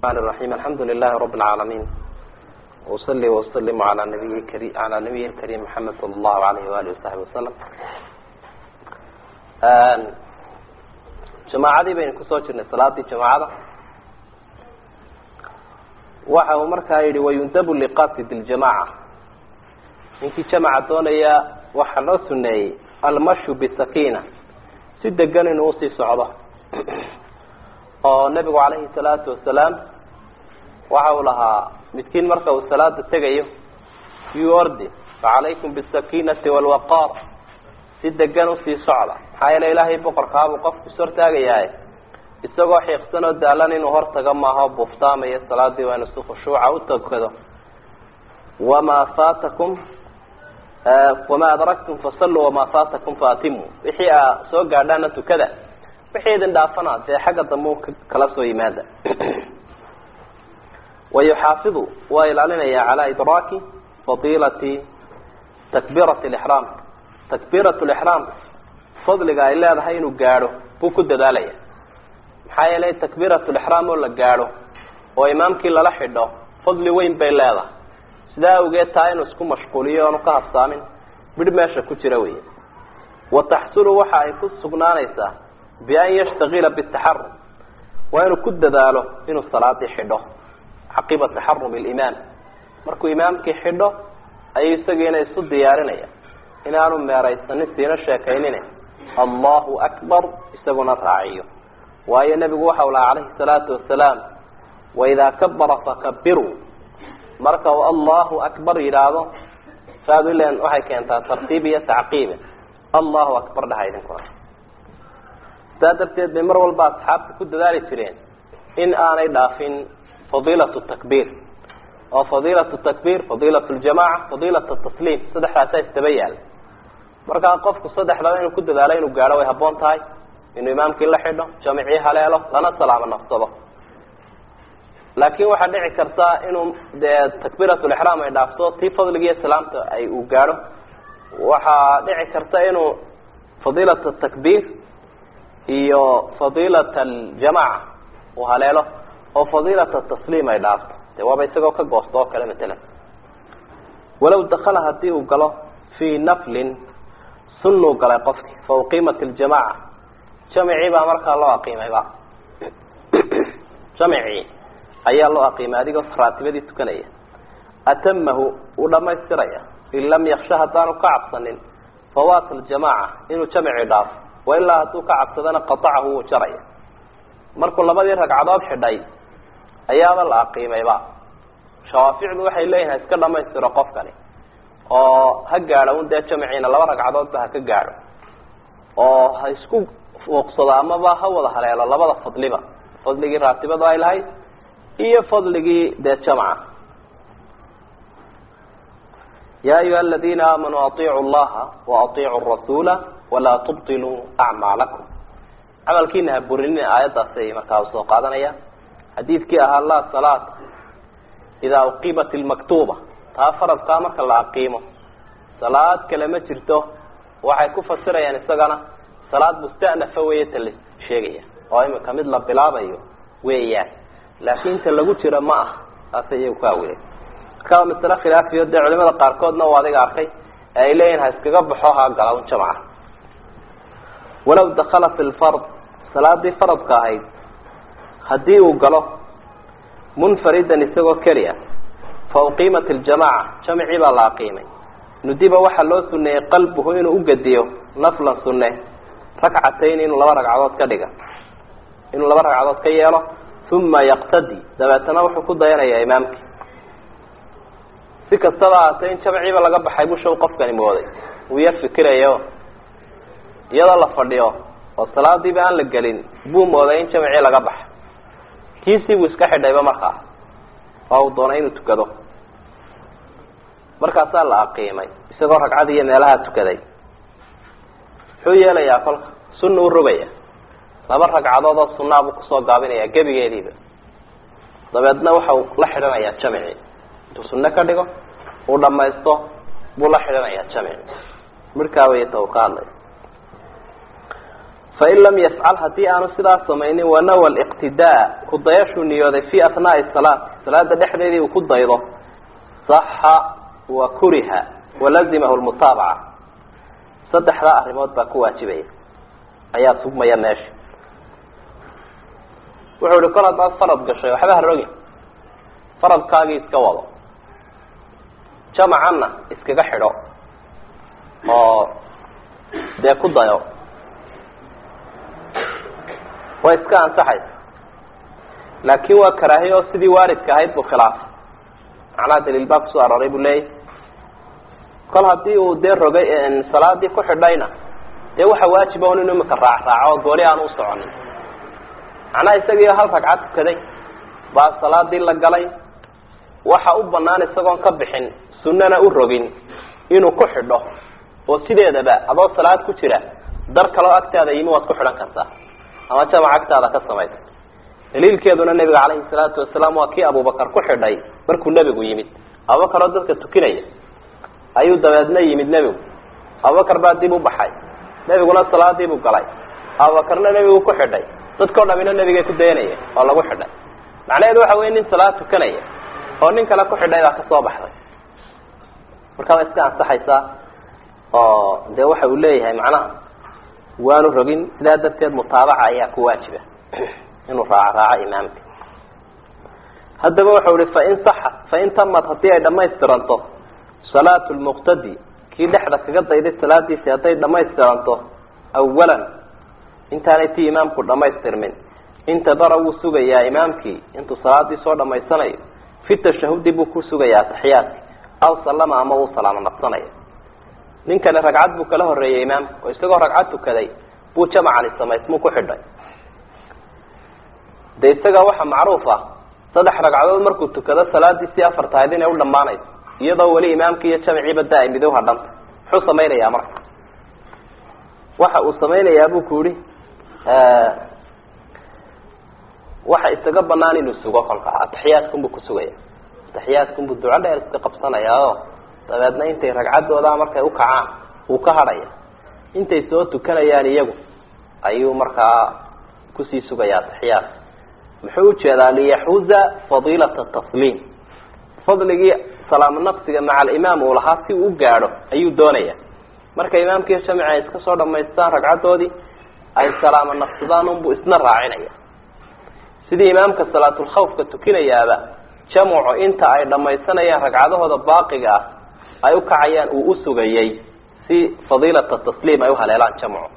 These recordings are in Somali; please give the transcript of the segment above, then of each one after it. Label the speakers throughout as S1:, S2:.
S1: الرحمن الرحيم الحمد لله رب العالمين وصلي وسلم على نبي الكريم على نبيه الكريم محمد صلى الله عليه وآله وصحبه وسلم جماعadii baynu kusoo jirnay salaadii جamacada waxa uu markaa yihi wayundabu liqasid اljamaca ninkii jamaca doonaya waxaa loo suneeyey almashu bisakina si degan inuu usii socdo oo nebigu calayhi salaatu wasalaam waxa uu lahaa midkiin marka uu salaada tegayo yuu ordi facalaykum bisakinati walwaqaar si degan usii socda maxaa yeele ilaahay boqorkaabuu qofku is hortaagayahay isagoo xiiqsan oo daalan inuu hortaga maaho buftaamayo salaadii waa inu si khushuuca utakado wamaa faatakum wamaa adraktum fasalluu wamaa faatakum faatimu wixii aa soo gaadhaana tukada wixii idin dhaafana dee xagga dambe kala soo yimaada wayuxaafidu waa ilaalinaya calaa idraaki fadiilati takbiirati lixraam takbiirat lixraam fadliga ay leedahay inuu gaadho buu ku dadaalaya maxaa yeelay takbiirat lixraam oo la gaadho oo imaamkii lala xidho fadli weyn bay leedahay sidaa awgeed taa inuu isku mashquuliyo oonu ka habsaamin midh meesha ku jira wey wa taxsulu waxa ay ku sugnaanaysaa bian yashtagila bitaxarum waa inuu ku dadaalo inuu salaadii xidho caqiba taxarum limaam markuu imaamkii xidho ayuu isagiina isu diyaarinaya inaanu meeraysanin siina sheekaynin allahu akbar isaguna raaciyo waayo nebigu waxau lahaa calayhi salaatu wasalaam waidaa kabara fakabiruu marka uu allahu akbar yidhaahdo saad ilen waxay keentaa tartiib iyo tacqiibe allahu akbar dhaha idinkuna saa darteed bay mar walba asxaabta ku dadaali jireen in aanay dhaafin fadiilat takbiir oo fadiilat takbiir fadiilat ljamaca fadiilat tasliim saddexdaasaa isdaba yaala markaa qofku saddexdaba inuu ku dadaalo inuu gaadho way haboon tahay inuu imaamkii la xidho jamicii haleelo lana salaamo nafsado laakin waxaa dhici karta inuu dee takbiiratulixraam ay dhaafto tii fadligiiyo salaamta ay uu gaadho waxaa dhici karta inuu fadiilat takbiir iyo fadiilat aljamaca uu haleelo oo fadiilat tasliim ay dhaafto de waaba isagoo ka goosto oo kale matalan walow dakala hadii uu galo fii naflin sunuu galay qofki fa uqiimat ljamaca jamicii baa markaa loo aqiimayba jamicii ayaa loo aqiimay adigoo raatibadii tukanaya atamahu uu dhamaystiraya in lam yaksha haddaanu ka cabsanin fawaat ljamaca inuu jamicii dhaafo wailaa hadduu ka cabsadana qatacahu wuu jaraya markuu labadii ragcadood xidhay ayaaba la aqiimayba shawaaficdu waxay leeyihin ha iska dhamaystiro qofkani oo ha gaadho un dee jamiciina laba ragcadoodba ha ka gaadho oo ha isku fuuqsado amaba ha wada haleelo labada fadliba fadligii raatibada ay lahayd iyo fadligii dee jamca ya ayuha aladina aamanuu aiicu llaha waaiicu rasuula walaa tubtiluu acmaalakum camalkiina ha burinina aayaddaasay markaa usoo qaadanaya xadiidkii ahaa laa salaata idaa uqiimat ilmaktuuba taa faradkaa marka la aqiimo salaad kale ma jirto waxay ku fasirayaan isagana salaad mustanafa weeye ta la sheegaya oo imika mid la bilaabayo weeyaan laakin ta lagu jiro ma ah saasay iyagu ku awilay marka waa masale khilaafiyo dee culimada qaarkoodna u adiga arkay ee ay leeyihin ha iskaga baxo ha gala un jamca walaw dakala fi lfard salaadii faradka ahayd haddii uu galo munfaridan isagoo keliya fa uqiimat iljamaca jamicii baa la aqiimay nudiba waxaa loo suneeyey qalbuhu inuu ugadiyo naflan sunne rakcatayn inuu laba ragcadood ka dhiga inuu laba ragcadood ka yeelo uma yaqtadi dabeetana wuxuu ku dayanayaa imaamkii si kastaba ahaatee in jamciiba laga baxay bushaw qofkani mooday uu yar fikirayo iyadoo la fadhiyo oo salaadiiba aan la gelin buu mooday in jamcii laga baxay kiisii buu iska xidhayba markaa oo uu doonay inuu tukado markaasaa la aqiimay isagoo ragcad iyo meelaha tukaday muxuu yeelayaa kolka sunna u rogaya laba ragcadood oo sunaa buu kusoo gaabinaya gebigeediiba dabeedna waxau la xidhanayaa jamicii intuu sunne ka dhigo uu dhamaysto buu la xidhanayaa jamici midhkaa way ta uu ka hadlay fain lam yafcal haddii aanu sidaas samaynin wanawa liqtidaa kudayashuu niyooday fi atnaai salaati salaada dhexdeedii uu ku daydo saxa wa kuriha walazimahu lmutaabaca saddexdaa arrimood baa ku waajibaya ayaa sugmaya meesha wuxuu ihi kol haddaad farad gashay waxba harogin faradkaagii iska wado jamacanna iskaga xidho oo dee ku dayo way iska ansaxaysa laakin waa karaahiye oo sidii waaridka ahayd buu khilaafay macnaha daliil baa kusoo arooray buu leeyahy kol haddii uu dee rogay salaadii ku xidhayna dee waxa waajiba un inu imika raac raaco oo gooli aan u soconin macnaha isagiio hal ragcad tukaday baa salaadii la galay waxa u banaan isagoon ka bixin sunnana u rogin inuu ku xidho oo sideedaba adoo salaad ku jira dar kaloo agtaada yimi waad ku xidhan kartaa ama jamac agtaada ka samaysa daliilkeeduna nebiga calayhi salaatu wasalaam waa kii abubakar ku xidhay markuu nebigu yimid abubakar oo dadka tukinaya ayuu dabeedna yimid nebigu abubakar baa dib u baxay nebiguna salaadiibuu galay abubakarna nebigu ku xidhay dadkao dhamina nebigay ku dayanaya oo lagu xidhay macnaheedu waxa wey nin salaad tukanaya oo nin kale ku xidhay baa kasoo baxday markaa way iska ansaxaysaa oo dee waxa uu leeyahay macnaha waanu rogin sidaa darteed mutaabaca ayaa ku waajiba inuu raaco raaco imaamka haddaba wuxau ihi fain saxa fain tamad haddii ay dhamaystiranto salaatu lmuqtadi kii dhexda kaga dayday salaadiisi hadday dhamaystiranto awalan intaanay tii imaamku dhamaystirmin intadara wuu sugayaa imaamkii intuu salaadii soo dhamaysanayo fi tashahudi buu ku sugayaa ataxiyaadki aw sallama ama uu salaamo naqsanaya nin kale ragcad buu kala horeeyay imaamka oo isagoo ragcad tukaday buu jamacani samaysmuu ku xidhay de isaga waxa macruuf ah saddex ragcadood markuu tukado salaadii si afar tahayd inay u dhammaanayso iyadoo weli imaamkii iyo jamciiba da ay midow hadhanta muxuu samaynayaa marka waxa uu samaynayaa buu ku yihi waxa isaga banaan inuu sugo kolka ataxiyaadkunbuu kusugaya ataxiyaadkunbuu duco dheer iska qabsanayaa oo dabeedna intay ragcaddoodaa markay ukacaan uu ka hadhaya intay soo tukanayaan iyagu ayuu markaa kusii sugaya ataxiyaadka muxuu ujeedaa liyaxuza fadiilata tasliim fadligii salaamo naqsiga maca alimaam uu lahaa si uu u gaadho ayuu doonaya marka imaamkii jamici ay iska soo dhamaystaan ragcaddoodii ay salaamo naqsadaan unbuu isna raacinaya sidii imaamka salaatulkhawfka tukinayaaba jamcu inta ay dhamaysanayaan ragcadahooda baaqiga ah ay ukacayaan uu usugayay si fadiilata tasliim ay uhaleelaan jamcu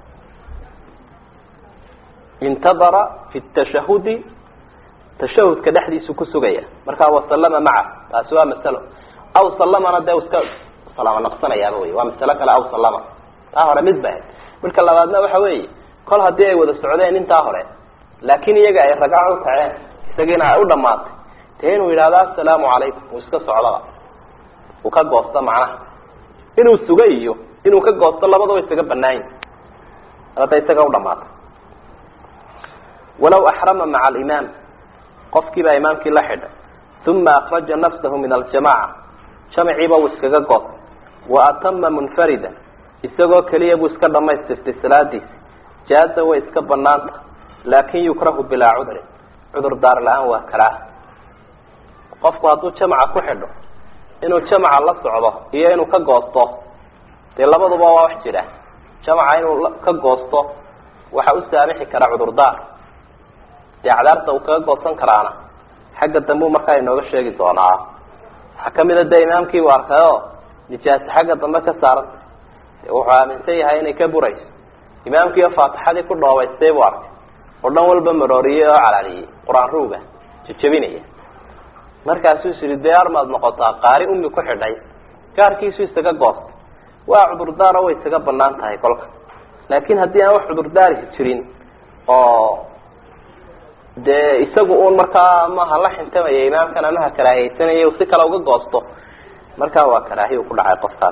S1: intadara fi tashahudi tashahudka dhexdiisu ku sugaya markaa wasallama maca taasi waa masalo aw sallamana dee iska salaamo naqsanayaaba wey waa masalo kale aw sallama taa hore mid ba ahayd midka labaadna waxa weeye kol haddii ay wada socdeen intaa hore laakin iyaga ay ragco u kaceen isagiina ay u dhamaatay dee inuu yidhahdo assalaamu calaykum uu iska socdaba uu ka goosto macnaha inuu suga iyo inuu ka goosto labadaba isaga banaanyi hadda isaga u dhamaatay walaw axrama maca alimaam qofkii baa imaamkii la xidhay uma akraja nafsahu min aljamaca jamciiba uu iskaga goostay wa atama munfarida isagoo keliya buu iska dhamaystirtay salaadiisi jaaza way iska banaanta laakin yukrahu bilaa cudrin cudur daar la-aan waa karaaha qofku hadduu jamca ku xidho inuu jamca la socdo iyo inuu ka goosto dee labaduba waa wax jira jamca inuu ka goosto waxa u saamixi karaa cudurdaar dee cadaarta uu kaga goosan karaana xagga dambe u markaa inooga sheegi doonaa waxaa kamida dee imaamkii u arkay oo nijaasi xagga dambe ka saaranta wuxuu aaminsan yahay inay ka burayso imaamkiiyo faatixadii ku dhoobaystay buu arkay oo dhan walba marooriyey oo calaaliyey qur-aan ruuga jejebinaya markaasuu is yihi dee armaad noqotaa qaari umi ku xidhay gaarkiisu isaga goostay waa cudurdaaro way isaga banaan tahay kolka laakin haddii aan wax cudurdaari jirin oo dee isagu uun markaa maha la xintamaya imaamkan amaha karaahiyeysanaya si kale uga goosto markaa waa karaahiya ku dhacay qofkaas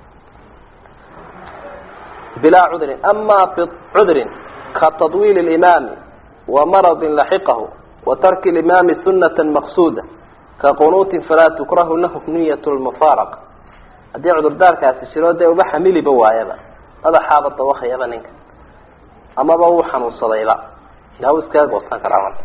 S1: bilaa cudrin ama fi cudrin ka tadwiil limaami wa maradin laxiqahu wa tarki limaami sunata maqsuuda ka qunuutin falaa tukrahu lahu niyat lmufaaraqa haddii cudurdaarkaasi jiro dee uba xamiliba waayaba madaxaaba dawakayaba ninka amaba wuu xanuunsadayba ilaah wuu iskaga goosan karaa marka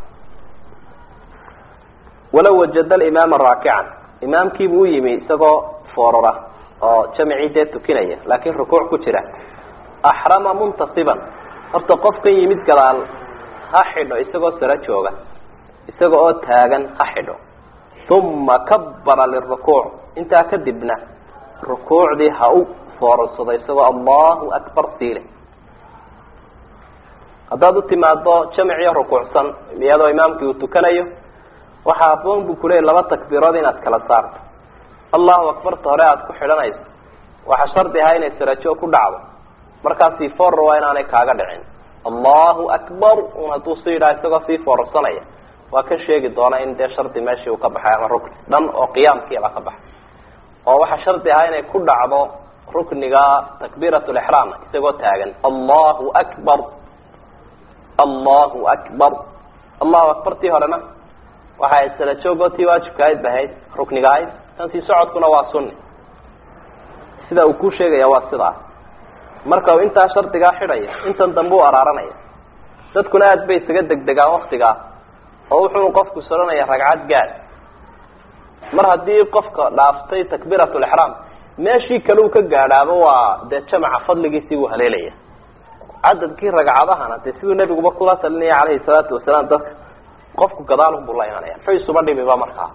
S1: walow wajada alimaama raakican imaamkiibuu u yimi isagoo foorara oo jamicii dee tukinaya laakin rukuuc ku jira axrama muntasiban horta qofkan yimid gadaal ha xidho isagoo saro jooga isaga oo taagan ha xidho uma kabara lirukuuc intaa kadibna rukuucdii ha u foorarsado isagoo allahu akbar siile haddaad u timaado jamiciyo rukuucsan iyadoo imaamkii uu tukanayo waxaa aboon buu kuleeyay laba takbiirood inaad kala saarto allahu akbarta hore aada ku xidhanayso waxaa shardi ahaa inay sarajo ku dhacdo markaasi foorr waa inaanay kaaga dhicin allahu akbar un hadduu si yidhaha isagoo sii foorarsanaya waa ka sheegi doona in dee shardi meeshii uu ka baxay ama rukni dhan oo qiyaamkiiba ka baxay oo waxaa shardi ahaa inay ku dhacdo rukniga takbiirat lixraam isagoo taagan allahu akbar allahu akbar allahu akbartii horena waxa ay sala joogoo tii waajibka ahayd ba ahayd rukniga ahayd tan sii socodkuna waa sunni sida uu ku sheegaya waa sidaa marka uu intaa shardigaa xidhaya intan dambe u araaranaya dadkuna aada bay isaga degdegaan waktigaa oo wuxuu qofku soranaya ragcad gaad mar haddii qofka dhaaftay takbiirat lixraam meeshii kale uu ka gaadhaaba waa dee jamaca fadligiisii uu haleelaya cadadkii ragcadahana dee siduu nebiguba kula talinaya calayhi salaatu wasalaam dadka qofku gadaalunbuu la imanaya muxuu isuba dhimiba markaa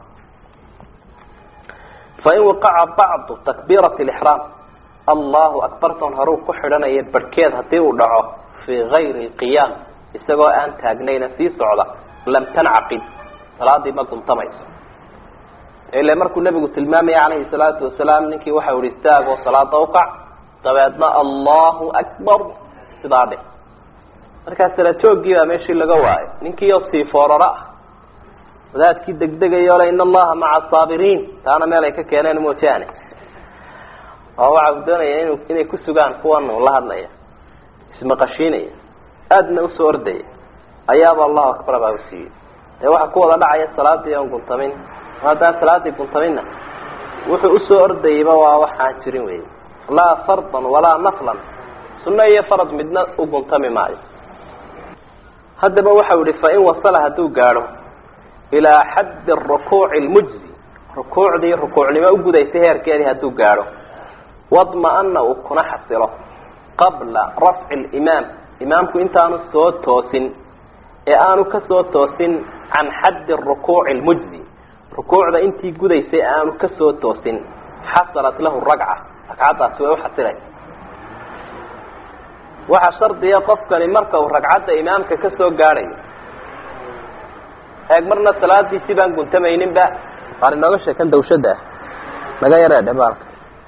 S1: fain waqaca bacdu takbiirati lixraam allahu akbartan horeu ku xidhanaya barhkeed haddii uu dhaco fii gayri lqiyaam isagoo aan taagnayna sii socda lam tancaqid salaadii ma guntamayso ile markuu nebigu tilmaamaya calayhi salaatu wasalaam ninkii waxa uhi istaagoo salaada ukac dabeedna allahu akbar sidaa dheh markaa sala joogii baa meeshii laga waayo ninkii oo sii fooraro ah wadaadkii degdegayo le in allaha maca asaabiriin taana meel ay ka keeneen moojaane oo waxa uu doonaya inu inay ku sugaan kuwan uu la hadlaya ismaqashiinaya aadna usoo ordaya ayaaba allahu akbar baa usiiyey dee waxa ku wada dhacaya salaadii aan guntamin haddaan salaadii guntaminna wuxuu usoo ordayayba waa waxaan jirin wey laa fardan walaa naflan sunno iyo farad midna u guntami maayo haddaba waxau ihi fain wasala hadduu gaadho ilaa xaddi rukuuci lmujzi rukuucdii rukuucnimo ugudaysay heerkeedii hadduu gaadho wadma-ana uu kuna xasilo qabla rafci limaam imaamku intaanu soo toosin ee aanu kasoo toosin can xaddi rukuuci lmujzi rukuucda intii gudaysay aanu kasoo toosin xasalat lahu ragca ragcaddaasi way uxasilaysa waxaa shardiya qofkani marka uu ragcadda imaamka kasoo gaadhayo eeg marna salaadiisii baan guntamayninba waar inooga sheekan dawshada ah naga yareedhe baalka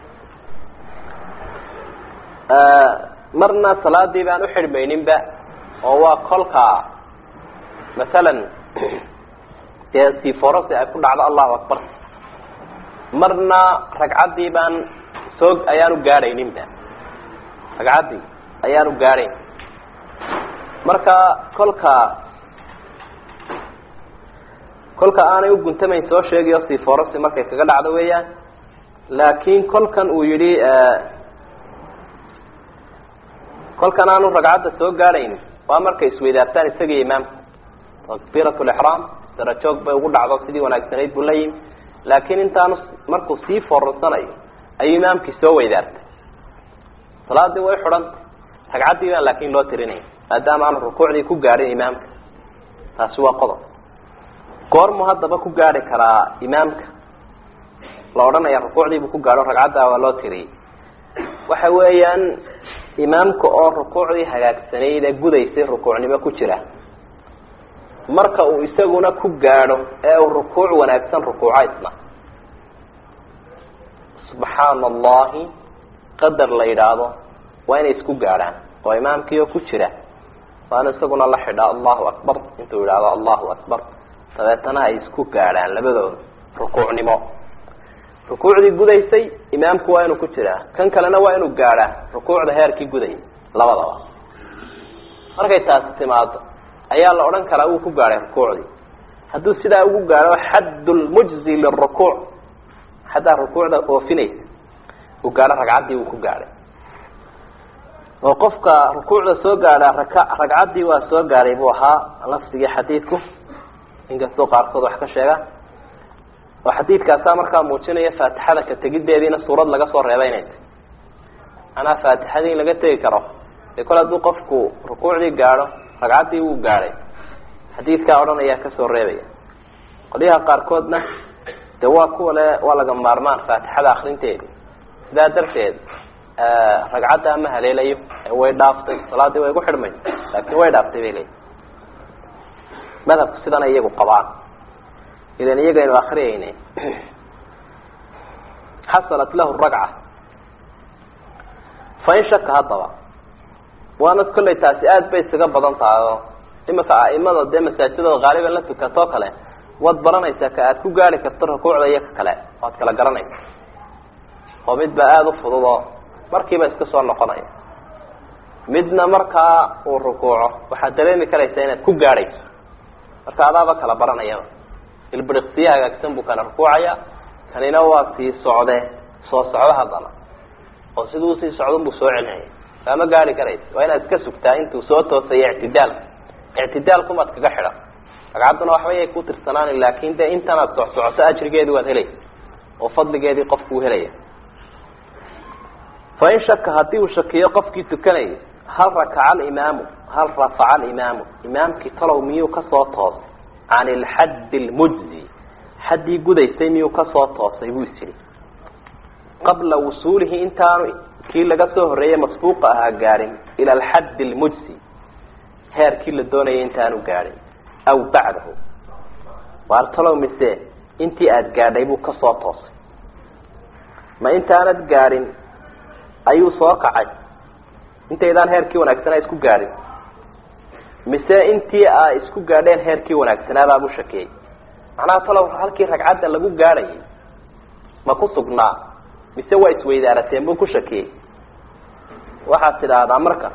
S1: marna salaadii baan uxidhmayninba oo waa kolka masalan dee siforasi ay ku dhacdo allahu akbar marna ragcaddii baan soo ayaanu gaadhayninba ragcaddii ayaanu gaadhayn marka kolka kolka aanay u guntamayn soo sheegayo siforasi markay kaga dhacdo weeyaan laakin kolkan uu yihi kolkan aanu ragcadda soo gaadhayn waa markay isweydaartaan isaga iyo imaamka takbiirat lixraam darajoog bay ugu dhacdo sidii wanaagsanayd buu la yimi laakin intaanu markuu sii forarsanayo ayuu imaamkii soo weydaartay salaadii way xidhantay ragcaddii baan laakin loo tirinaya maadaama aanu rukuucdii ku gaadhin imaamka taasi waa qodob goormu haddaba ku gaadhi karaa imaamka la odhanaya rukuucdiibuu ku gaadho ragcaddaa waa loo tiriyey waxa weeyaan imaamka oo rukuucdii hagaagsanayd ee gudaysay rukuucnimo ku jira marka uu isaguna ku gaadho ee uu rukuuc wanaagsan rukuuco isna subxaana allahi qadar la yidhaahdo waa inay isku gaadhaan oo imaamkiioo ku jira waana isaguna la xidhaa allahu akbar intuu yidhaahdo allahu akbar dabeetana ay isku gaadhaan labadooda rukuucnimo rukuucdii gudaysay imaamku waa inuu ku jiraa kan kalena waa inuu gaadhaa rukuucda heerkii gudayay labadaba markay taasi timaado ayaa la odhan karaa wuu ku gaadhay rukuucdii hadduu sidaa ugu gaadho xadd lmujzi lirukuuc xaddaa rukuucda oofinaysa uu gaadho ragcaddii wuu ku gaadhay oo qofka rukuucda soo gaadha raka ragcaddii waa soo gaadhay buu ahaa lafdigii xadiidku inkastoo qaarkood wax ka sheega oo xadiidkaasaa markaa muujinaya faatixada ka tegiddeediina suurad laga soo reebay inay tahy macnaha faatixadii in laga tegi karo dee kole hadduu qofku rukuucdii gaadho ragcaddii wuu gaadhay xadiidkaa odhanayaa kasoo reebaya qolyaha qaarkoodna de waa kuwa le waa laga maarmaan faatixada akrinteedi sidaa darteed ragcadda ma haleelayo way dhaaftay salaadii way gu xidhmay laakin way dhaaftay bay leeyiin madhabku sidana iyagu qabaan idan iyagaynu akriyayne xasalat lahu ragca fain shaka haddaba waana kollay taasi aada bay isaga badan tahay oo imika aimada dee masaajidada haaliban la tukatoo kale waad baranaysaa ka aad ku gaari karto rukuucda iyo ka kale waad kala garanaysa oo mid baa aada u fudud oo markiiba iska soo noqonaya midna markaa uu rukuuco waxaad dareemi karaysaa inaad ku gaadhayso marka adaaba kala baranayaba ilbiriqsiye hagaagsan buu kana rukuucaya kanina waa sii socde soo socdo haddana oo siduu usii socdon buu soo celinaya kaama gaari karaysa waa inaad iska sugtaa intuu soo toosayo ictidaalka ictidaalkumaad kaga xidhan ragcadduna waxba yay ku tirsanaan laakin de intanaad socsocoto ajrigeedi waad helaysa oo fadligeedii qofkuu helaya fain shaka haddii uu shakiyo qofkii tukanayay hal rakaca alimaamu hal rafaca alimaamu imaamkii talow miyuu kasoo toosay can ilxaddi lmujzi xaddii gudaysay miyuu kasoo toosay buu isiri qabla wusuulihi intaanu kii laga soo horreeyey masbuuqa ahaa gaadhin ila alxaddi lmujzi heerkii la doonayay intaanu gaadhin aw bacdahu waar talow mise intii aada gaadhay buu kasoo toosay ma intaanad gaadhin ayuu soo kacay intaydaan heerkii wanaagsanaa isku gaadhin mise intii a isku gaadheen heerkii wanaagsanaabaabu shakiyey macnaha talow halkii ragcadda lagu gaadhayay ma ku sugnaa mise waa isweydaarateen buu ku shakiyey waxaad tidhaahdaa marka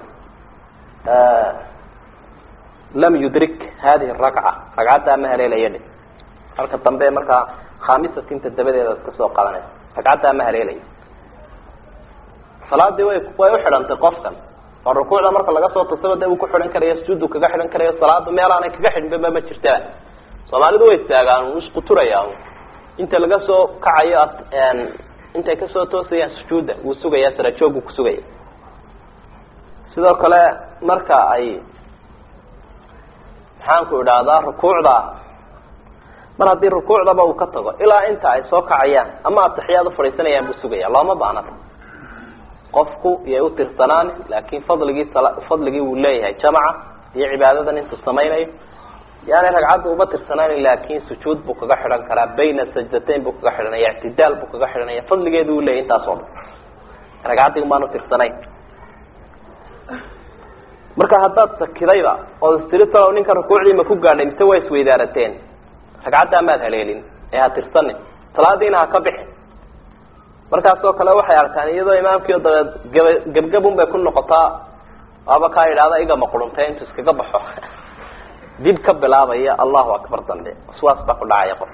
S1: lam yudrik hadihi ragca ragcaddaa ma haleelaya dhe halka dambe markaa khamisatinta dabadeeda ad kasoo qadanaysa ragcaddaa ma haleelaya salaadii way way uxidhantay qofkan oo rukuucda marka laga soo tasaba de uu ku xidhan karayo sujuudu kaga xidhan karayo salaada meelaanay kaga xidhinbaba ma jirtaa soomaalidu way istaagaan isquturayaan inta laga soo kacayo intay kasoo toosayaan sujuudda wuu sugaya sarajooguu kusugaya sidoo kale marka ay maxaanku idhaahdaa rukuucda mar haddii rukuucdaba uu ka tago ilaa inta ay soo kacayaan ama ataxiyaad ufadhiisanayaan buu sugaya looma baanata qofku iyay u tirsanaan laakin fadligii fadligii wuu leeyahay jamaca iyo cibaadadan intuu samaynayo yaani ragcadda uma tirsanaan laakin sujuud buu kaga xidhan karaa bayna sajdatayn buu kaga xidhanaya ictidaal buu kaga xidhanaya fadligeedu uu leeyahy intaas oo dhan ragcaddii umaanu tirsanayn marka haddaad sakidayba ood istiri talow ninka rukuucdii ma ku gaadhay mise waa isweydaarateen ragcaddaa maad haleelin ee ha tirsanin salaadiina ha ka bixin markaas oo kale waxay arkaan iyadoo imaamkiio dabeed gaba gebgabun bay ku noqotaa waaba kaa yidhahda igama quruntay intuu iskaga baxo dib ka bilaabaya allahu akbar dambe waswaas baa ku dhacaya qof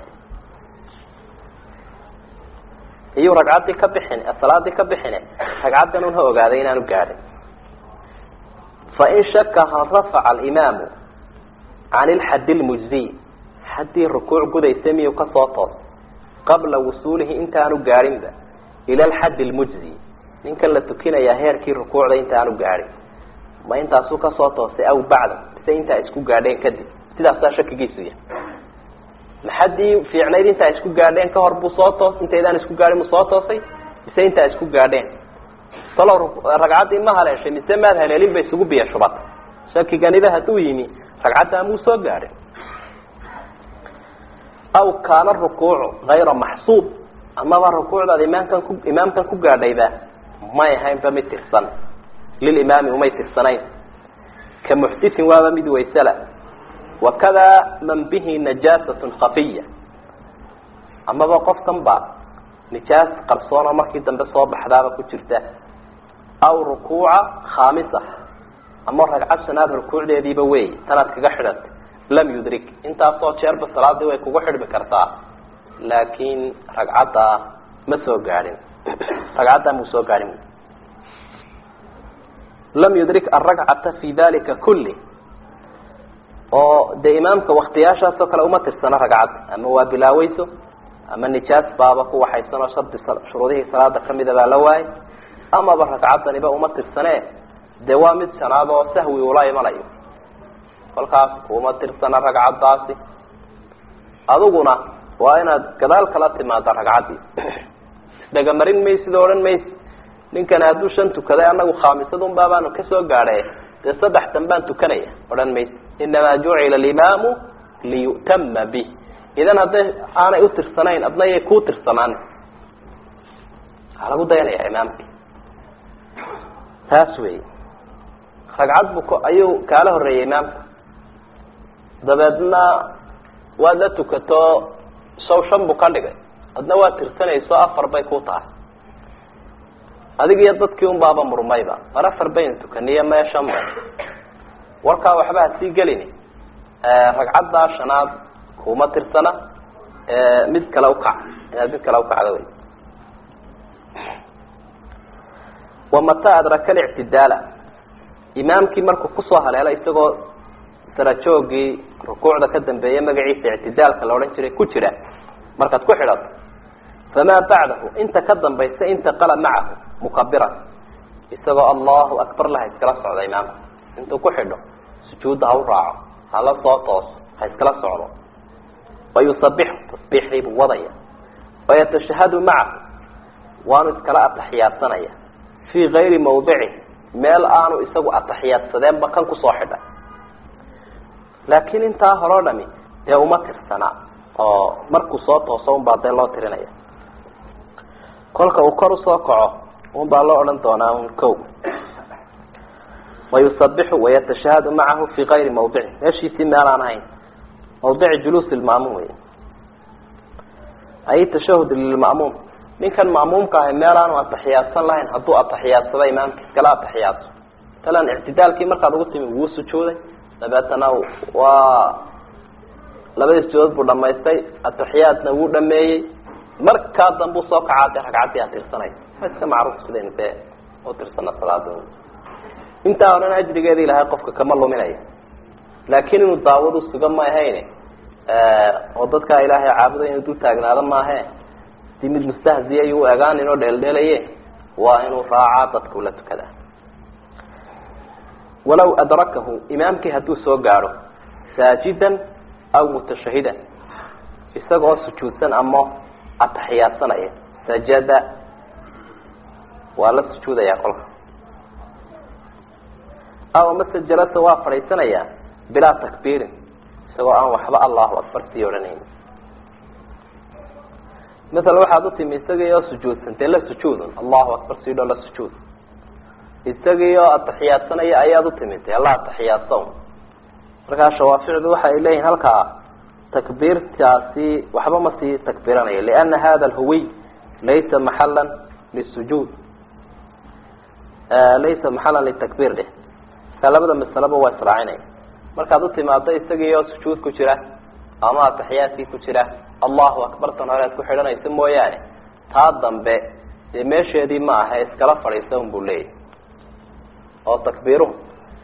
S1: iyuu ragcaddii ka bixin salaadii ka bixine ragcaddan un ha ogaaday inaanu gaadhin fain shaka hal rafaca alimaamu can ilxaddi lmujziy xaddii rukuuc gudaysa miyuu kasoo toos qabla wusuulihi intaanu gaadhinba ila alxaddi lmujzi ninkan la tukinayaa heerkii rukuucda intaanu gaadhin ma intaasuu kasoo toosay aw bacda mise intaa isku gaadheen kadib sidaasaa shakigiisu yahay ma xaddii fiicnayd intaa isku gaadheen ka hor buu soo toos intaydaan isku gaadhin mu soo toosay mise intaa isku gaadheen talow ragcaddii ma haleeshay mise maad haleelin ba isugu biya shubata shakiganiba hadduu yimi ragcaddaa muu soo gaadhin aw kaana rukuucu hayra maxsuub amaba rukuucdaad imaamkan ku imaamkan ku gaadhayba may ahaynba mid tirsan lilimaami umay tirsanayn ka muxdisin waaba mid waysala wakada man bihi najaasatun khafiya amaba qofkan ba nijaas qarsoon oo markii dambe soo baxdaaba ku jirta aw rukuuca khaamisa ama ragcad shanaad rukuucdeediiba wey tanaad kaga xidhantay lam yudrik intaasoo jeerba salaadii way kugu xidhmi kartaa laakin ragcaddaa ma soo gaadhin ragcaddaa muu soo gaadhin lam yudrik alragcata fi dalika kulli oo dee imaamka waktiyaashaasoo kale uma tirsana ragcad ama waa bilaaweyso ama nijaas baaba ku waxaysan oo shardi shuruudihii salaada kamida baa la waayay amaba ragcaddaniba uma tirsane dee waa mid shanaad oo sahwi ula imanayo kolkaas uma tirsana ragcaddaasi adiguna waa inaad gadaal kala timaada ragcaddii isdhegamarin maysid oo odhan maysid ninkani hadduu shan tukaday anagu khaamisadun baabaanu kasoo gaadhay dee saddextan baan tukanaya odhan maysid inamaa jucila alimaamu liyu'tama bih idan hadday aanay utirsanayn adna yay kuu tirsamaan waxaa lagu dayanaya imaamki taas wey ragcad bu k ayuu kaala horeeyay imaamka dabeedna waad la tukato saw shan buu ka dhigay adna waa tirsanayso afar bay ku tahay adig iyo dadkii un baaba murmayba mar afar baynu tukaniyo mee shan bay warkaa waxba ha sii gelini ragcaddaa shanaad kuma tirsana mid kale ukac inaad mid kale ukacda wey wamata adraka alictidaala imaamkii markuu kusoo haleelo isagoo sarajoogii rukuucda ka dambeeya magaciisa ictidaalka la odhan jiray ku jira markaad ku xidhato famaa bacdahu inta ka dambaysa intaqala macahu mukabiran isagoo allahu akbar laha iskala socda imaamka intuu ku xidho sujuudda ha u raaco hala soo tooso ha iskala socdo wayusabixu tasbiixdii buu wadaya wayatashahadu macahu waanu iskala ataxiyaadsanaya fii gayri mawdicih meel aanu isagu ataxiyaadsadeenba kan kusoo xidhay laakiin intaa hore o dhami dee uma tirsana oo markuu soo tooso un baa dee loo tirinaya kolka uu kor usoo kaco un baa loo odhan doonaa un ko wayusabixu wayatashahadu macahu fi gayri mawdici meeshiisii meel aan ahayn mawdici juluus ilma'muum wey ay tashahud lilma'muum ninkan ma'muumka ahi meel aanu ataxiyaadsan lahayn hadduu atixiyaadsada imaamka iskala atixiyaadso matalan ictidaalkii markaad ugu timi wuu sujuuday dabeetana waa labadii sujuudood buu dhamaystay atixiyaadna wuu dhameeyey markaa dambe usoo kacaa dee ragcaddii a tirsanay waa iska macruuf sidaynu dee u tirsana salaada intaa horena ajrigeeda ilahay qofka kama luminaya laakiin inuu daawad usuga ma ahayn oo dadkaa ilaahay caabuday inuu dul taagnaado maahe si mid mustahziya yu u egaanin oo dheeldheelaye waa inuu raacaa dadka ula tukada walaw adrakahu imaamkii hadduu soo gaadho saajidan aw mutashahidan isaga oo sujuudsan ama ataxiyaadsanaya sajada waa la sujuudaya kolka aw mase jalasa waa fadhiisanaya bilaa takbiirin isagoo aan waxba allahu akbar sii odhanayn maala waxaad utimi isagii oo sujuudsan dee la sujuudun allahu akbar sidho la sujuud isagii oo ataxiyaadsanaya ayaad utimi dee la ataxiyaadsa un markaa shawaaficdu waxa ay leeyihin halkaa takbiirtaasi waxba ma sii takbiiranayo liana hada alhuwiy laysa maxalan lisujuud laysa maxalan litakbiir dheh markaa labada masaleba waa israacinaya markaad utimaado isagii oo sujuud ku jira ama ataxiyaadkii ku jira allahu akbar tan hore aad ku xidhanaysa mooyaane taa dambe dee meesheedii ma aha iskala fadhiisa un buu leeyahy oo takbiiruhu